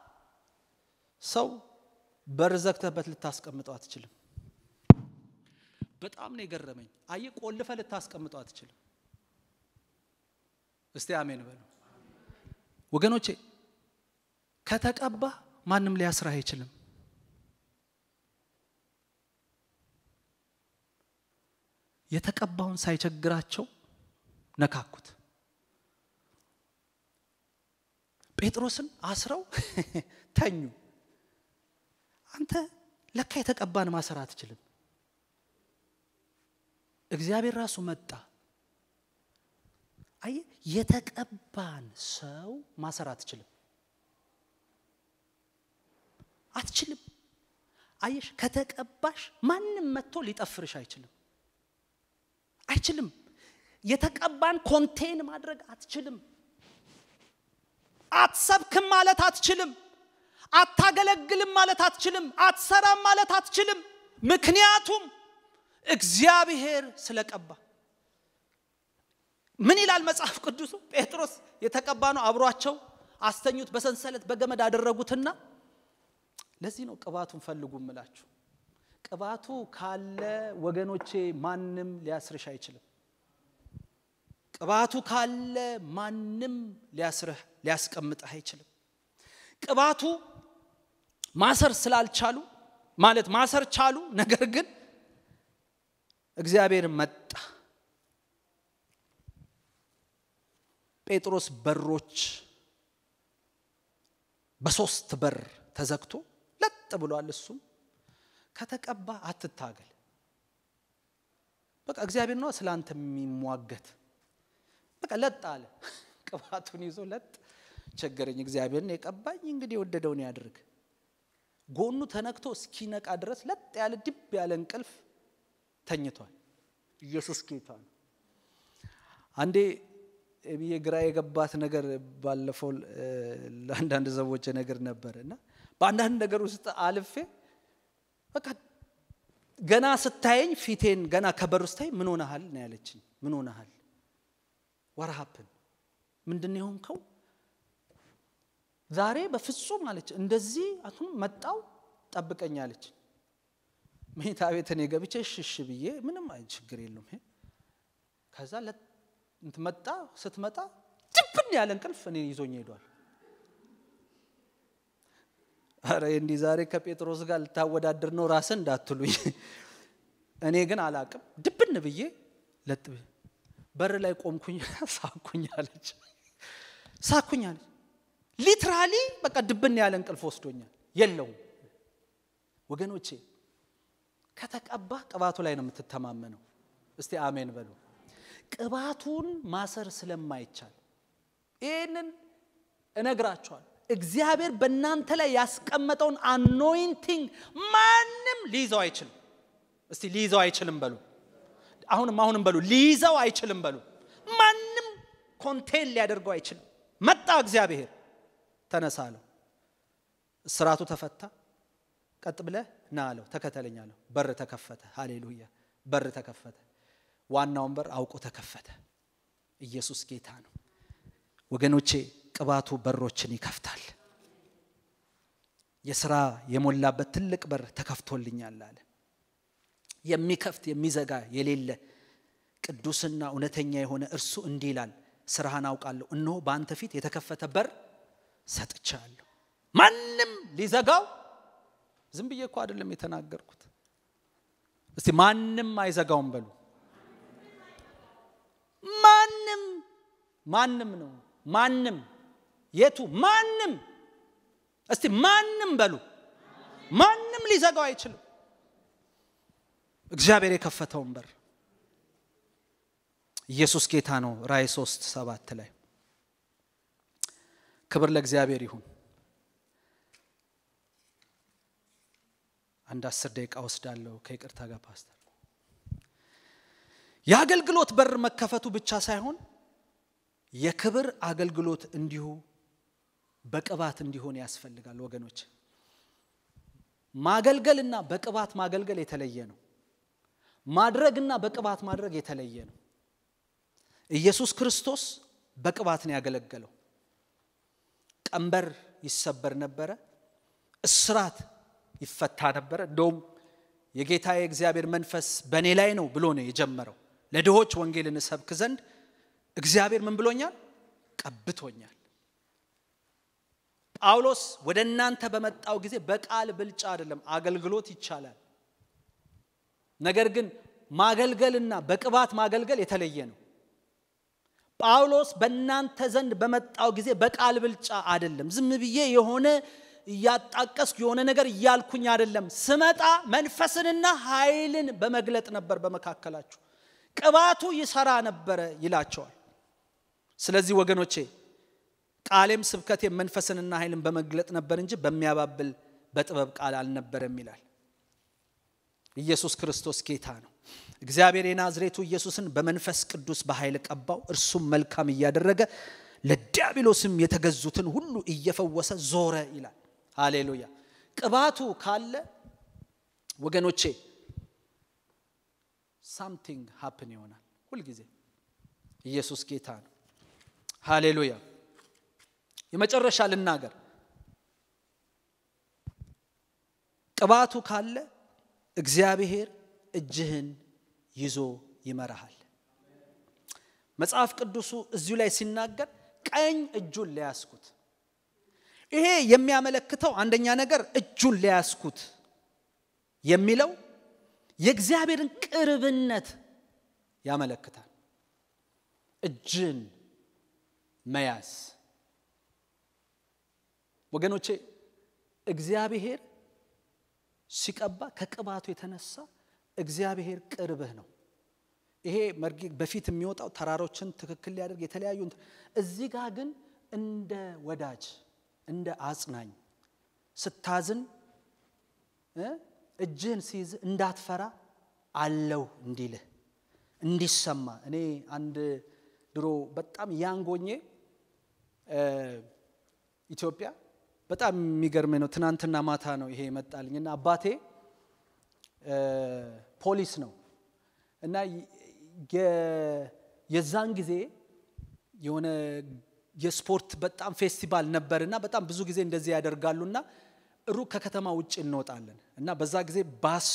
ሰው በር ዘግተህበት ልታስቀምጠው አትችልም። በጣም ነው የገረመኝ። አየ ቆልፈ ልታስቀምጠው አትችልም። እስቲ አሜን በሉ ወገኖቼ። ከተቀባ ማንም ሊያስራህ አይችልም። የተቀባውን ሳይቸግራቸው ነካኩት። ጴጥሮስን አስረው ተኙ። አንተ ለካ የተቀባን ማሰር አትችልም። እግዚአብሔር ራሱ መጣ። አየ የተቀባን ሰው ማሰር አትችልም፣ አትችልም። አየሽ ከተቀባሽ ማንም መጥቶ ሊጠፍርሽ አይችልም፣ አይችልም። የተቀባን ኮንቴን ማድረግ አትችልም። አትሰብክም ማለት አትችልም። አታገለግልም ማለት አትችልም። አትሰራም ማለት አትችልም። ምክንያቱም እግዚአብሔር ስለቀባ። ምን ይላል መጽሐፍ ቅዱሱ? ጴጥሮስ የተቀባ ነው። አብሯቸው አስተኙት፣ በሰንሰለት በገመድ አደረጉትና ለዚህ ነው ቅባቱን ፈልጉ እምላችሁ። ቅባቱ ካለ ወገኖቼ ማንም ሊያስርሽ አይችልም። ቅባቱ ካለ ማንም ሊያስርህ ሊያስቀምጥህ አይችልም። ቅባቱ ማሰር ስላልቻሉ ማለት ማሰር ቻሉ፣ ነገር ግን እግዚአብሔር መጣ። ጴጥሮስ በሮች በሶስት በር ተዘግቶ ለጥ ብሏል። እሱም ከተቀባ አትታገል። በቃ እግዚአብሔር ነው ስለ አንተ የሚሟገት። በቃ ለጥ አለ። ቅባቱን ይዞ ለጥ ቸገረኝ፣ እግዚአብሔርን የቀባኝ እንግዲህ የወደደውን ያድርግ። ጎኑ ተነክቶ እስኪነቃ ድረስ ለጥ ያለ ድብ ያለ እንቅልፍ ተኝቷል። ኢየሱስ ጌታ ነው። አንዴ ብዬ ግራ የገባት ነገር ባለፈው ለአንዳንድ ሰዎች ነገር ነበር እና በአንዳንድ ነገር ውስጥ አልፌ በቃ ገና ስታየኝ ፊቴን ገና ከበር ስታይ ምን ሆነሃል ነው ያለችኝ። ምን ሆነሃል? ወረሃፕን ምንድን ነው የሆንከው? ዛሬ በፍጹም አለች። እንደዚህ አሁን መጣው ጠብቀኝ አለች። መኝታ ቤት እኔ ገብቼ ሽሽ ብዬ ምንም አይ ችግር የለውም ከዛ መጣ። ስትመጣ ጭብን ያለ እንቅልፍ እኔ ይዞኝ ሄዷል። አረ እንዲህ ዛሬ ከጴጥሮስ ጋር ልታወዳድር ነው ራስን እንዳትሉኝ። እኔ ግን አላቅም። ድብን ብዬ ለጥ በር ላይ ቆምኩኝ። ሳኩኝ አለች ሳኩኝ አለች። ሊትራሊ በቃ ድብን ያለ እንቅልፍ ወስዶኛል። የለውም ወገኖቼ፣ ከተቀባ ቅባቱ ላይ ነው የምትተማመነው። እስቲ አሜን በሉ። ቅባቱን ማሰር ስለማይቻል ይህንን እነግራቸዋል። እግዚአብሔር በእናንተ ላይ ያስቀመጠውን አኖይንቲንግ ማንም ሊይዘው አይችልም። እስቲ ሊይዘው አይችልም በሉ። አሁንም አሁንም በሉ ሊይዘው አይችልም በሉ። ማንም ኮንቴን ሊያደርገው አይችልም። መጣ እግዚአብሔር ተነሳ አለው። እስራቱ ተፈታ። ቀጥ ብለህ ና አለው። ተከተለኝ አለው። በር ተከፈተ። ሃሌሉያ! በር ተከፈተ። ዋናውን በር አውቆ ተከፈተ። ኢየሱስ ጌታ ነው ወገኖቼ። ቅባቱ በሮችን ይከፍታል። የስራ የሞላበት ትልቅ በር ተከፍቶልኛል አለ። የሚከፍት የሚዘጋ የሌለ ቅዱስና እውነተኛ የሆነ እርሱ እንዲህ ይላል፣ ስራህን አውቃለሁ፣ እነሆ በአንተ ፊት የተከፈተ በር ሰጥቻለሁ። ማንም ሊዘጋው ዝም ብዬ እኮ አይደለም የተናገርኩት። እስቲ ማንም አይዘጋውም በሉ። ማንም ማንም ነው። ማንም የቱ ማንም? እስቲ ማንም በሉ። ማንም ሊዘጋው አይችልም። እግዚአብሔር የከፈተውን በር ኢየሱስ ጌታ ነው። ራእይ ሶስት ሰባት ላይ ክብር ለእግዚአብሔር ይሁን። አንድ አስር ደቂቃ ወስዳለሁ ከይቅርታ ጋር ፓስተር። የአገልግሎት በር መከፈቱ ብቻ ሳይሆን የክብር አገልግሎት እንዲሁ በቅባት እንዲሆን ያስፈልጋል ወገኖች። ማገልገልና በቅባት ማገልገል የተለየ ነው። ማድረግና በቅባት ማድረግ የተለየ ነው። ኢየሱስ ክርስቶስ በቅባት ነው ያገለገለው። ቀንበር ይሰበር ነበረ፣ እስራት ይፈታ ነበረ። እንደውም የጌታ የእግዚአብሔር መንፈስ በእኔ ላይ ነው ብሎ ነው የጀመረው። ለድሆች ወንጌልን እሰብክ ዘንድ እግዚአብሔር ምን ብሎኛል? ቀብቶኛል። ጳውሎስ ወደ እናንተ በመጣው ጊዜ በቃል ብልጫ አይደለም፣ አገልግሎት ይቻላል። ነገር ግን ማገልገልና በቅባት ማገልገል የተለየ ነው። ጳውሎስ በእናንተ ዘንድ በመጣው ጊዜ በቃል ብልጫ አይደለም። ዝም ብዬ የሆነ እያጣቀስኩ የሆነ ነገር እያልኩኝ አይደለም። ስመጣ መንፈስንና ኃይልን በመግለጥ ነበር በመካከላችሁ ቅባቱ ይሰራ ነበረ ይላቸዋል። ስለዚህ ወገኖቼ ቃሌም ስብከቴም መንፈስንና ኃይልን በመግለጥ ነበር እንጂ በሚያባብል በጥበብ ቃል አልነበረም ይላል። ኢየሱስ ክርስቶስ ጌታ ነው። እግዚአብሔር የናዝሬቱ ኢየሱስን በመንፈስ ቅዱስ በኃይል ቀባው። እርሱም መልካም እያደረገ ለዲያብሎስም የተገዙትን ሁሉ እየፈወሰ ዞረ ይላል። ሃሌሉያ። ቅባቱ ካለ ወገኖቼ ሳምቲንግ ሀፕን ይሆናል ሁልጊዜ። ኢየሱስ ጌታ ነው። ሃሌሉያ። የመጨረሻ ልናገር፣ ቅባቱ ካለ እግዚአብሔር እጅህን ይዞ ይመራሃል። መጽሐፍ ቅዱሱ እዚሁ ላይ ሲናገር ቀኝ እጁን ለያስኩት። ይሄ የሚያመለክተው አንደኛ ነገር እጁን ለያስኩት የሚለው የእግዚአብሔርን ቅርብነት ያመለክታል። እጅን መያዝ ወገኖቼ፣ እግዚአብሔር ሲቀባ ከቅባቱ የተነሳ እግዚአብሔር ቅርብህ ነው። ይሄ መርጌ በፊት የሚወጣው ተራሮችን ትክክል ሊያደርግ የተለያዩ እዚህ ጋር ግን እንደ ወዳጅ እንደ አጽናኝ ስታዝን እጅህን ሲይዝ እንዳትፈራ አለው እንዲልህ እንዲሰማ። እኔ አንድ ድሮ በጣም ያንጎኜ ኢትዮጵያ በጣም የሚገርመኝ ነው። ትናንትና ማታ ነው ይሄ የመጣልኝ እና አባቴ ፖሊስ ነው እና የዛን ጊዜ የሆነ የስፖርት በጣም ፌስቲቫል ነበር እና በጣም ብዙ ጊዜ እንደዚህ ያደርጋሉ እና ሩቅ ከከተማ ውጭ እንወጣለን እና በዛ ጊዜ ባስ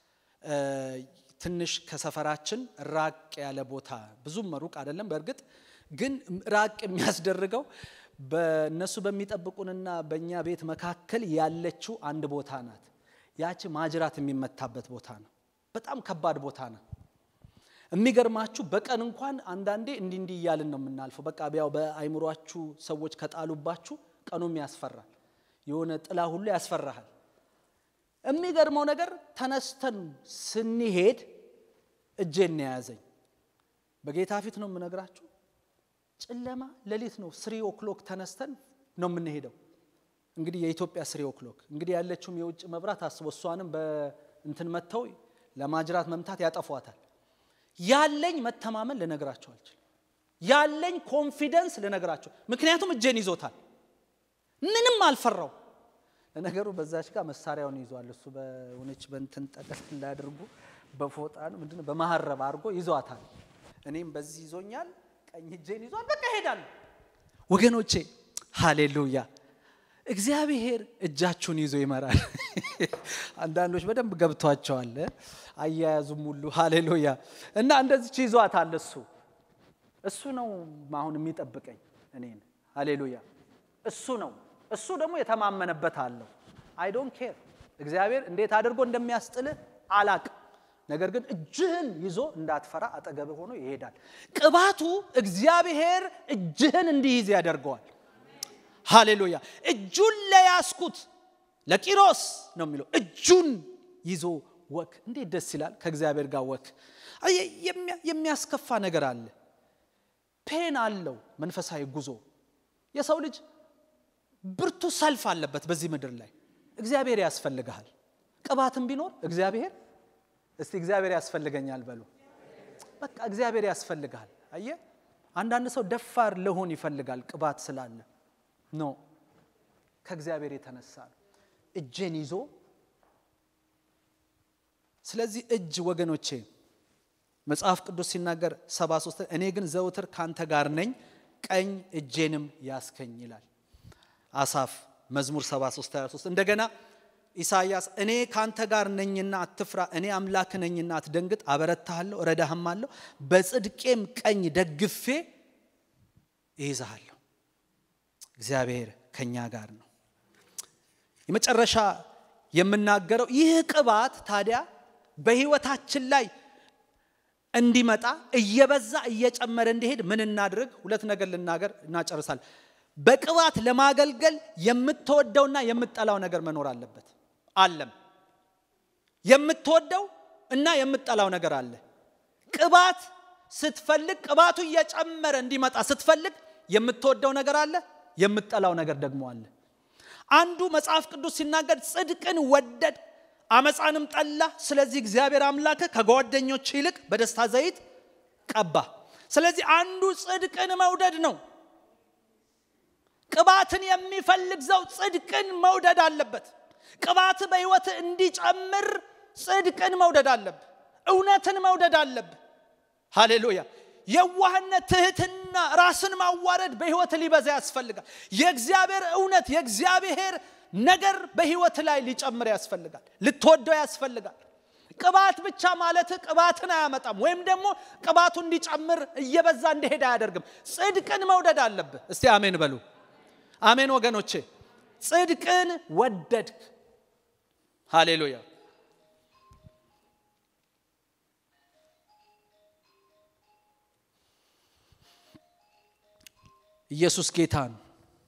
ትንሽ ከሰፈራችን ራቅ ያለ ቦታ ብዙም ሩቅ አይደለም። በእርግጥ ግን ራቅ የሚያስደርገው በእነሱ በሚጠብቁንና በእኛ ቤት መካከል ያለችው አንድ ቦታ ናት። ያቺ ማጅራት የሚመታበት ቦታ ነው። በጣም ከባድ ቦታ ነው። የሚገርማችሁ በቀን እንኳን አንዳንዴ እንዲህ እንዲህ እያልን ነው የምናልፈው። በቃ ያው በአይምሯችሁ ሰዎች ከጣሉባችሁ ቀኑም ያስፈራል። የሆነ ጥላ ሁሉ ያስፈራሃል። የሚገርመው ነገር ተነስተን ስንሄድ እጄን የያዘኝ በጌታ ፊት ነው የምነግራችሁ። ጨለማ ሌሊት ነው። ስሪ ኦክሎክ ተነስተን ነው የምንሄደው። እንግዲህ የኢትዮጵያ ስሪ ኦክሎክ እንግዲህ ያለችውም የውጭ መብራት አስቦ እሷንም በእንትን መጥተው ለማጅራት መምታት ያጠፏታል። ያለኝ መተማመን ልነግራቸው አልችልም። ያለኝ ኮንፊደንስ ልነግራቸው፣ ምክንያቱም እጄን ይዞታል። ምንም አልፈራው። ለነገሩ በዛች ጋር መሳሪያውን ይዟል እሱ በሆነች በእንትን ጠቀስ እንዳያደርጉ በፎጣ ነው ምንድን ነው በመሀረብ አድርጎ ይዟታል። እኔም በዚህ ይዞኛል፣ ቀኝ እጄን ይዟል። በቃ ሄዳለሁ። ወገኖቼ ሃሌሉያ! እግዚአብሔር እጃችሁን ይዞ ይመራል። አንዳንዶች በደንብ ገብቷቸዋል፣ አያያዙም ሁሉ ሃሌሉያ። እና እንደዚች ይዟታል እሱ እሱ ነው አሁን የሚጠብቀኝ እኔን ሃሌሉያ። እሱ ነው እሱ ደግሞ የተማመነበት አለው። አይ ዶንት ኬር እግዚአብሔር እንዴት አድርጎ እንደሚያስጥልህ አላቅ። ነገር ግን እጅህን ይዞ እንዳትፈራ አጠገብ ሆኖ ይሄዳል። ቅባቱ እግዚአብሔር እጅህን እንዲይዝ ያደርገዋል። ሃሌሉያ። እጁን ለያስኩት ለቂሮስ ነው የሚለው። እጁን ይዞ ወክ እንዴት ደስ ይላል! ከእግዚአብሔር ጋር ወክ የሚያስከፋ ነገር አለ፣ ፔን አለው መንፈሳዊ ጉዞ። የሰው ልጅ ብርቱ ሰልፍ አለበት በዚህ ምድር ላይ። እግዚአብሔር ያስፈልግሃል። ቅባትም ቢኖር እግዚአብሔር እስቲ እግዚአብሔር ያስፈልገኛል በሉ። በቃ እግዚአብሔር ያስፈልግሃል። አየ አንዳንድ ሰው ደፋር ለሆን ይፈልጋል ቅባት ስላለ ኖ ከእግዚአብሔር የተነሳ ነው እጄን ይዞ ስለዚህ እጅ ወገኖቼ መጽሐፍ ቅዱስ ሲናገር 73 እኔ ግን ዘውትር ካንተ ጋር ነኝ ቀኝ እጄንም ያስከኝ ይላል አሳፍ መዝሙር 73 23 እንደገና ኢሳይያስ እኔ ካንተ ጋር ነኝና አትፍራ እኔ አምላክ ነኝና አትደንግጥ አበረታሃለሁ እረዳህማለሁ በጽድቄም ቀኝ ደግፌ እይዝሃለሁ እግዚአብሔር ከኛ ጋር ነው የመጨረሻ የምናገረው ይህ ቅባት ታዲያ በህይወታችን ላይ እንዲመጣ እየበዛ እየጨመረ እንዲሄድ ምን እናድርግ? ሁለት ነገር ልናገር እናጨርሳል። በቅባት ለማገልገል የምትወደውና የምትጠላው ነገር መኖር አለበት። አለም የምትወደው እና የምትጠላው ነገር አለ። ቅባት ስትፈልግ ቅባቱ እየጨመረ እንዲመጣ ስትፈልግ የምትወደው ነገር አለ፣ የምትጠላው ነገር ደግሞ አለ። አንዱ መጽሐፍ ቅዱስ ሲናገር ጽድቅን ወደድ አመፃንም ጠላ። ስለዚህ እግዚአብሔር አምላክ ከጓደኞች ይልቅ በደስታ ዘይት ቀባ። ስለዚህ አንዱ ጽድቅን መውደድ ነው። ቅባትን የሚፈልግ ሰው ጽድቅን መውደድ አለበት። ቅባት በሕይወት እንዲጨምር ጽድቅን መውደድ አለብ። እውነትን መውደድ አለብ። ሃሌሉያ። የዋህነት፣ ትህትና፣ ራስን ማዋረድ በሕይወት ሊበዛ ያስፈልጋል። የእግዚአብሔር እውነት የእግዚአብሔር ነገር በሕይወት ላይ ሊጨምር ያስፈልጋል። ልትወደው ያስፈልጋል። ቅባት ብቻ ማለት ቅባትን አያመጣም፣ ወይም ደግሞ ቅባቱ እንዲጨምር እየበዛ እንዲሄድ አያደርግም። ጽድቅን መውደድ አለብህ። እስቲ አሜን በሉ። አሜን ወገኖቼ፣ ጽድቅን ወደድክ። ሃሌሉያ። ኢየሱስ ጌታ ነው።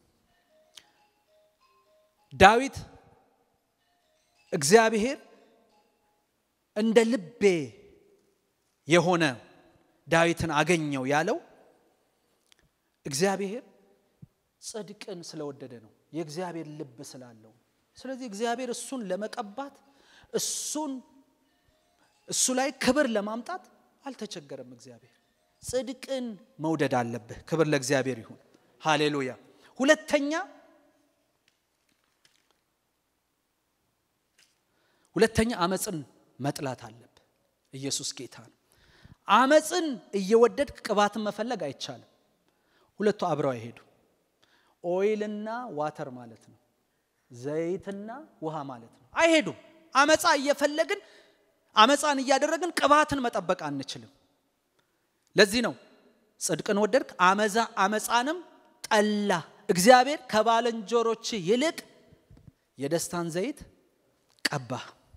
ዳዊት እግዚአብሔር እንደ ልቤ የሆነ ዳዊትን አገኘው ያለው እግዚአብሔር ጽድቅን ስለወደደ ነው። የእግዚአብሔር ልብ ስላለው። ስለዚህ እግዚአብሔር እሱን ለመቀባት እሱን እሱ ላይ ክብር ለማምጣት አልተቸገረም። እግዚአብሔር ጽድቅን መውደድ አለብህ። ክብር ለእግዚአብሔር ይሁን። ሃሌሉያ። ሁለተኛ ሁለተኛ አመፅን መጥላት አለብህ። ኢየሱስ ጌታ ነው። አመፅን እየወደድክ ቅባትን መፈለግ አይቻልም። ሁለቱ አብረው አይሄዱ። ኦይልና ዋተር ማለት ነው። ዘይትና ውሃ ማለት ነው። አይሄዱም። አመፃ እየፈለግን አመፃን እያደረግን ቅባትን መጠበቅ አንችልም። ለዚህ ነው ጽድቅን ወደድክ አመዛ አመፃንም ጠላ። እግዚአብሔር ከባልንጀሮች ይልቅ የደስታን ዘይት ቀባ።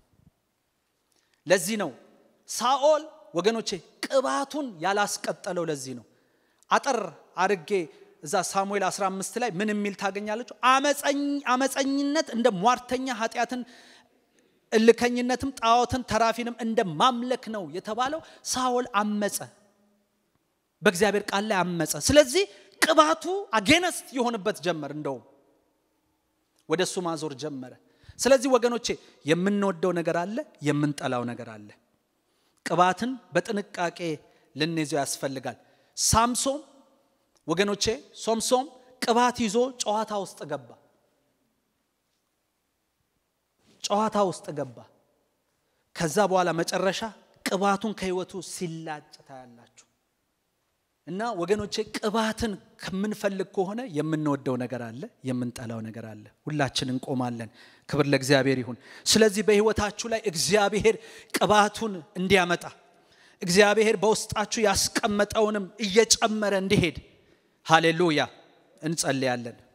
ለዚህ ነው ሳኦል ወገኖቼ ቅባቱን ያላስቀጠለው። ለዚህ ነው አጠር አርጌ እዛ ሳሙኤል 15 ላይ ምን የሚል ታገኛለች? አመፀኝነት እንደ ሟርተኛ ኃጢአትን እልከኝነትም ጣዖትን ተራፊንም እንደ ማምለክ ነው የተባለው። ሳኦል አመፀ፣ በእግዚአብሔር ቃል ላይ አመፀ። ስለዚህ ቅባቱ አጌነስት የሆንበት ጀመር፣ እንደውም ወደ እሱ ማዞር ጀመረ። ስለዚህ ወገኖቼ የምንወደው ነገር አለ፣ የምንጠላው ነገር አለ። ቅባትን በጥንቃቄ ልንይዘው ያስፈልጋል። ሳምሶም ወገኖቼ ሶምሶም ቅባት ይዞ ጨዋታ ውስጥ ገባ። ጨዋታ ውስጥ ገባ። ከዛ በኋላ መጨረሻ ቅባቱን ከህይወቱ ሲላጭ ታያላችሁ። እና ወገኖቼ ቅባትን ከምንፈልግ ከሆነ የምንወደው ነገር አለ፣ የምንጠላው ነገር አለ። ሁላችን እንቆማለን። ክብር ለእግዚአብሔር ይሁን። ስለዚህ በህይወታችሁ ላይ እግዚአብሔር ቅባቱን እንዲያመጣ እግዚአብሔር በውስጣችሁ ያስቀመጠውንም እየጨመረ እንዲሄድ ሃሌሉያ እንጸልያለን።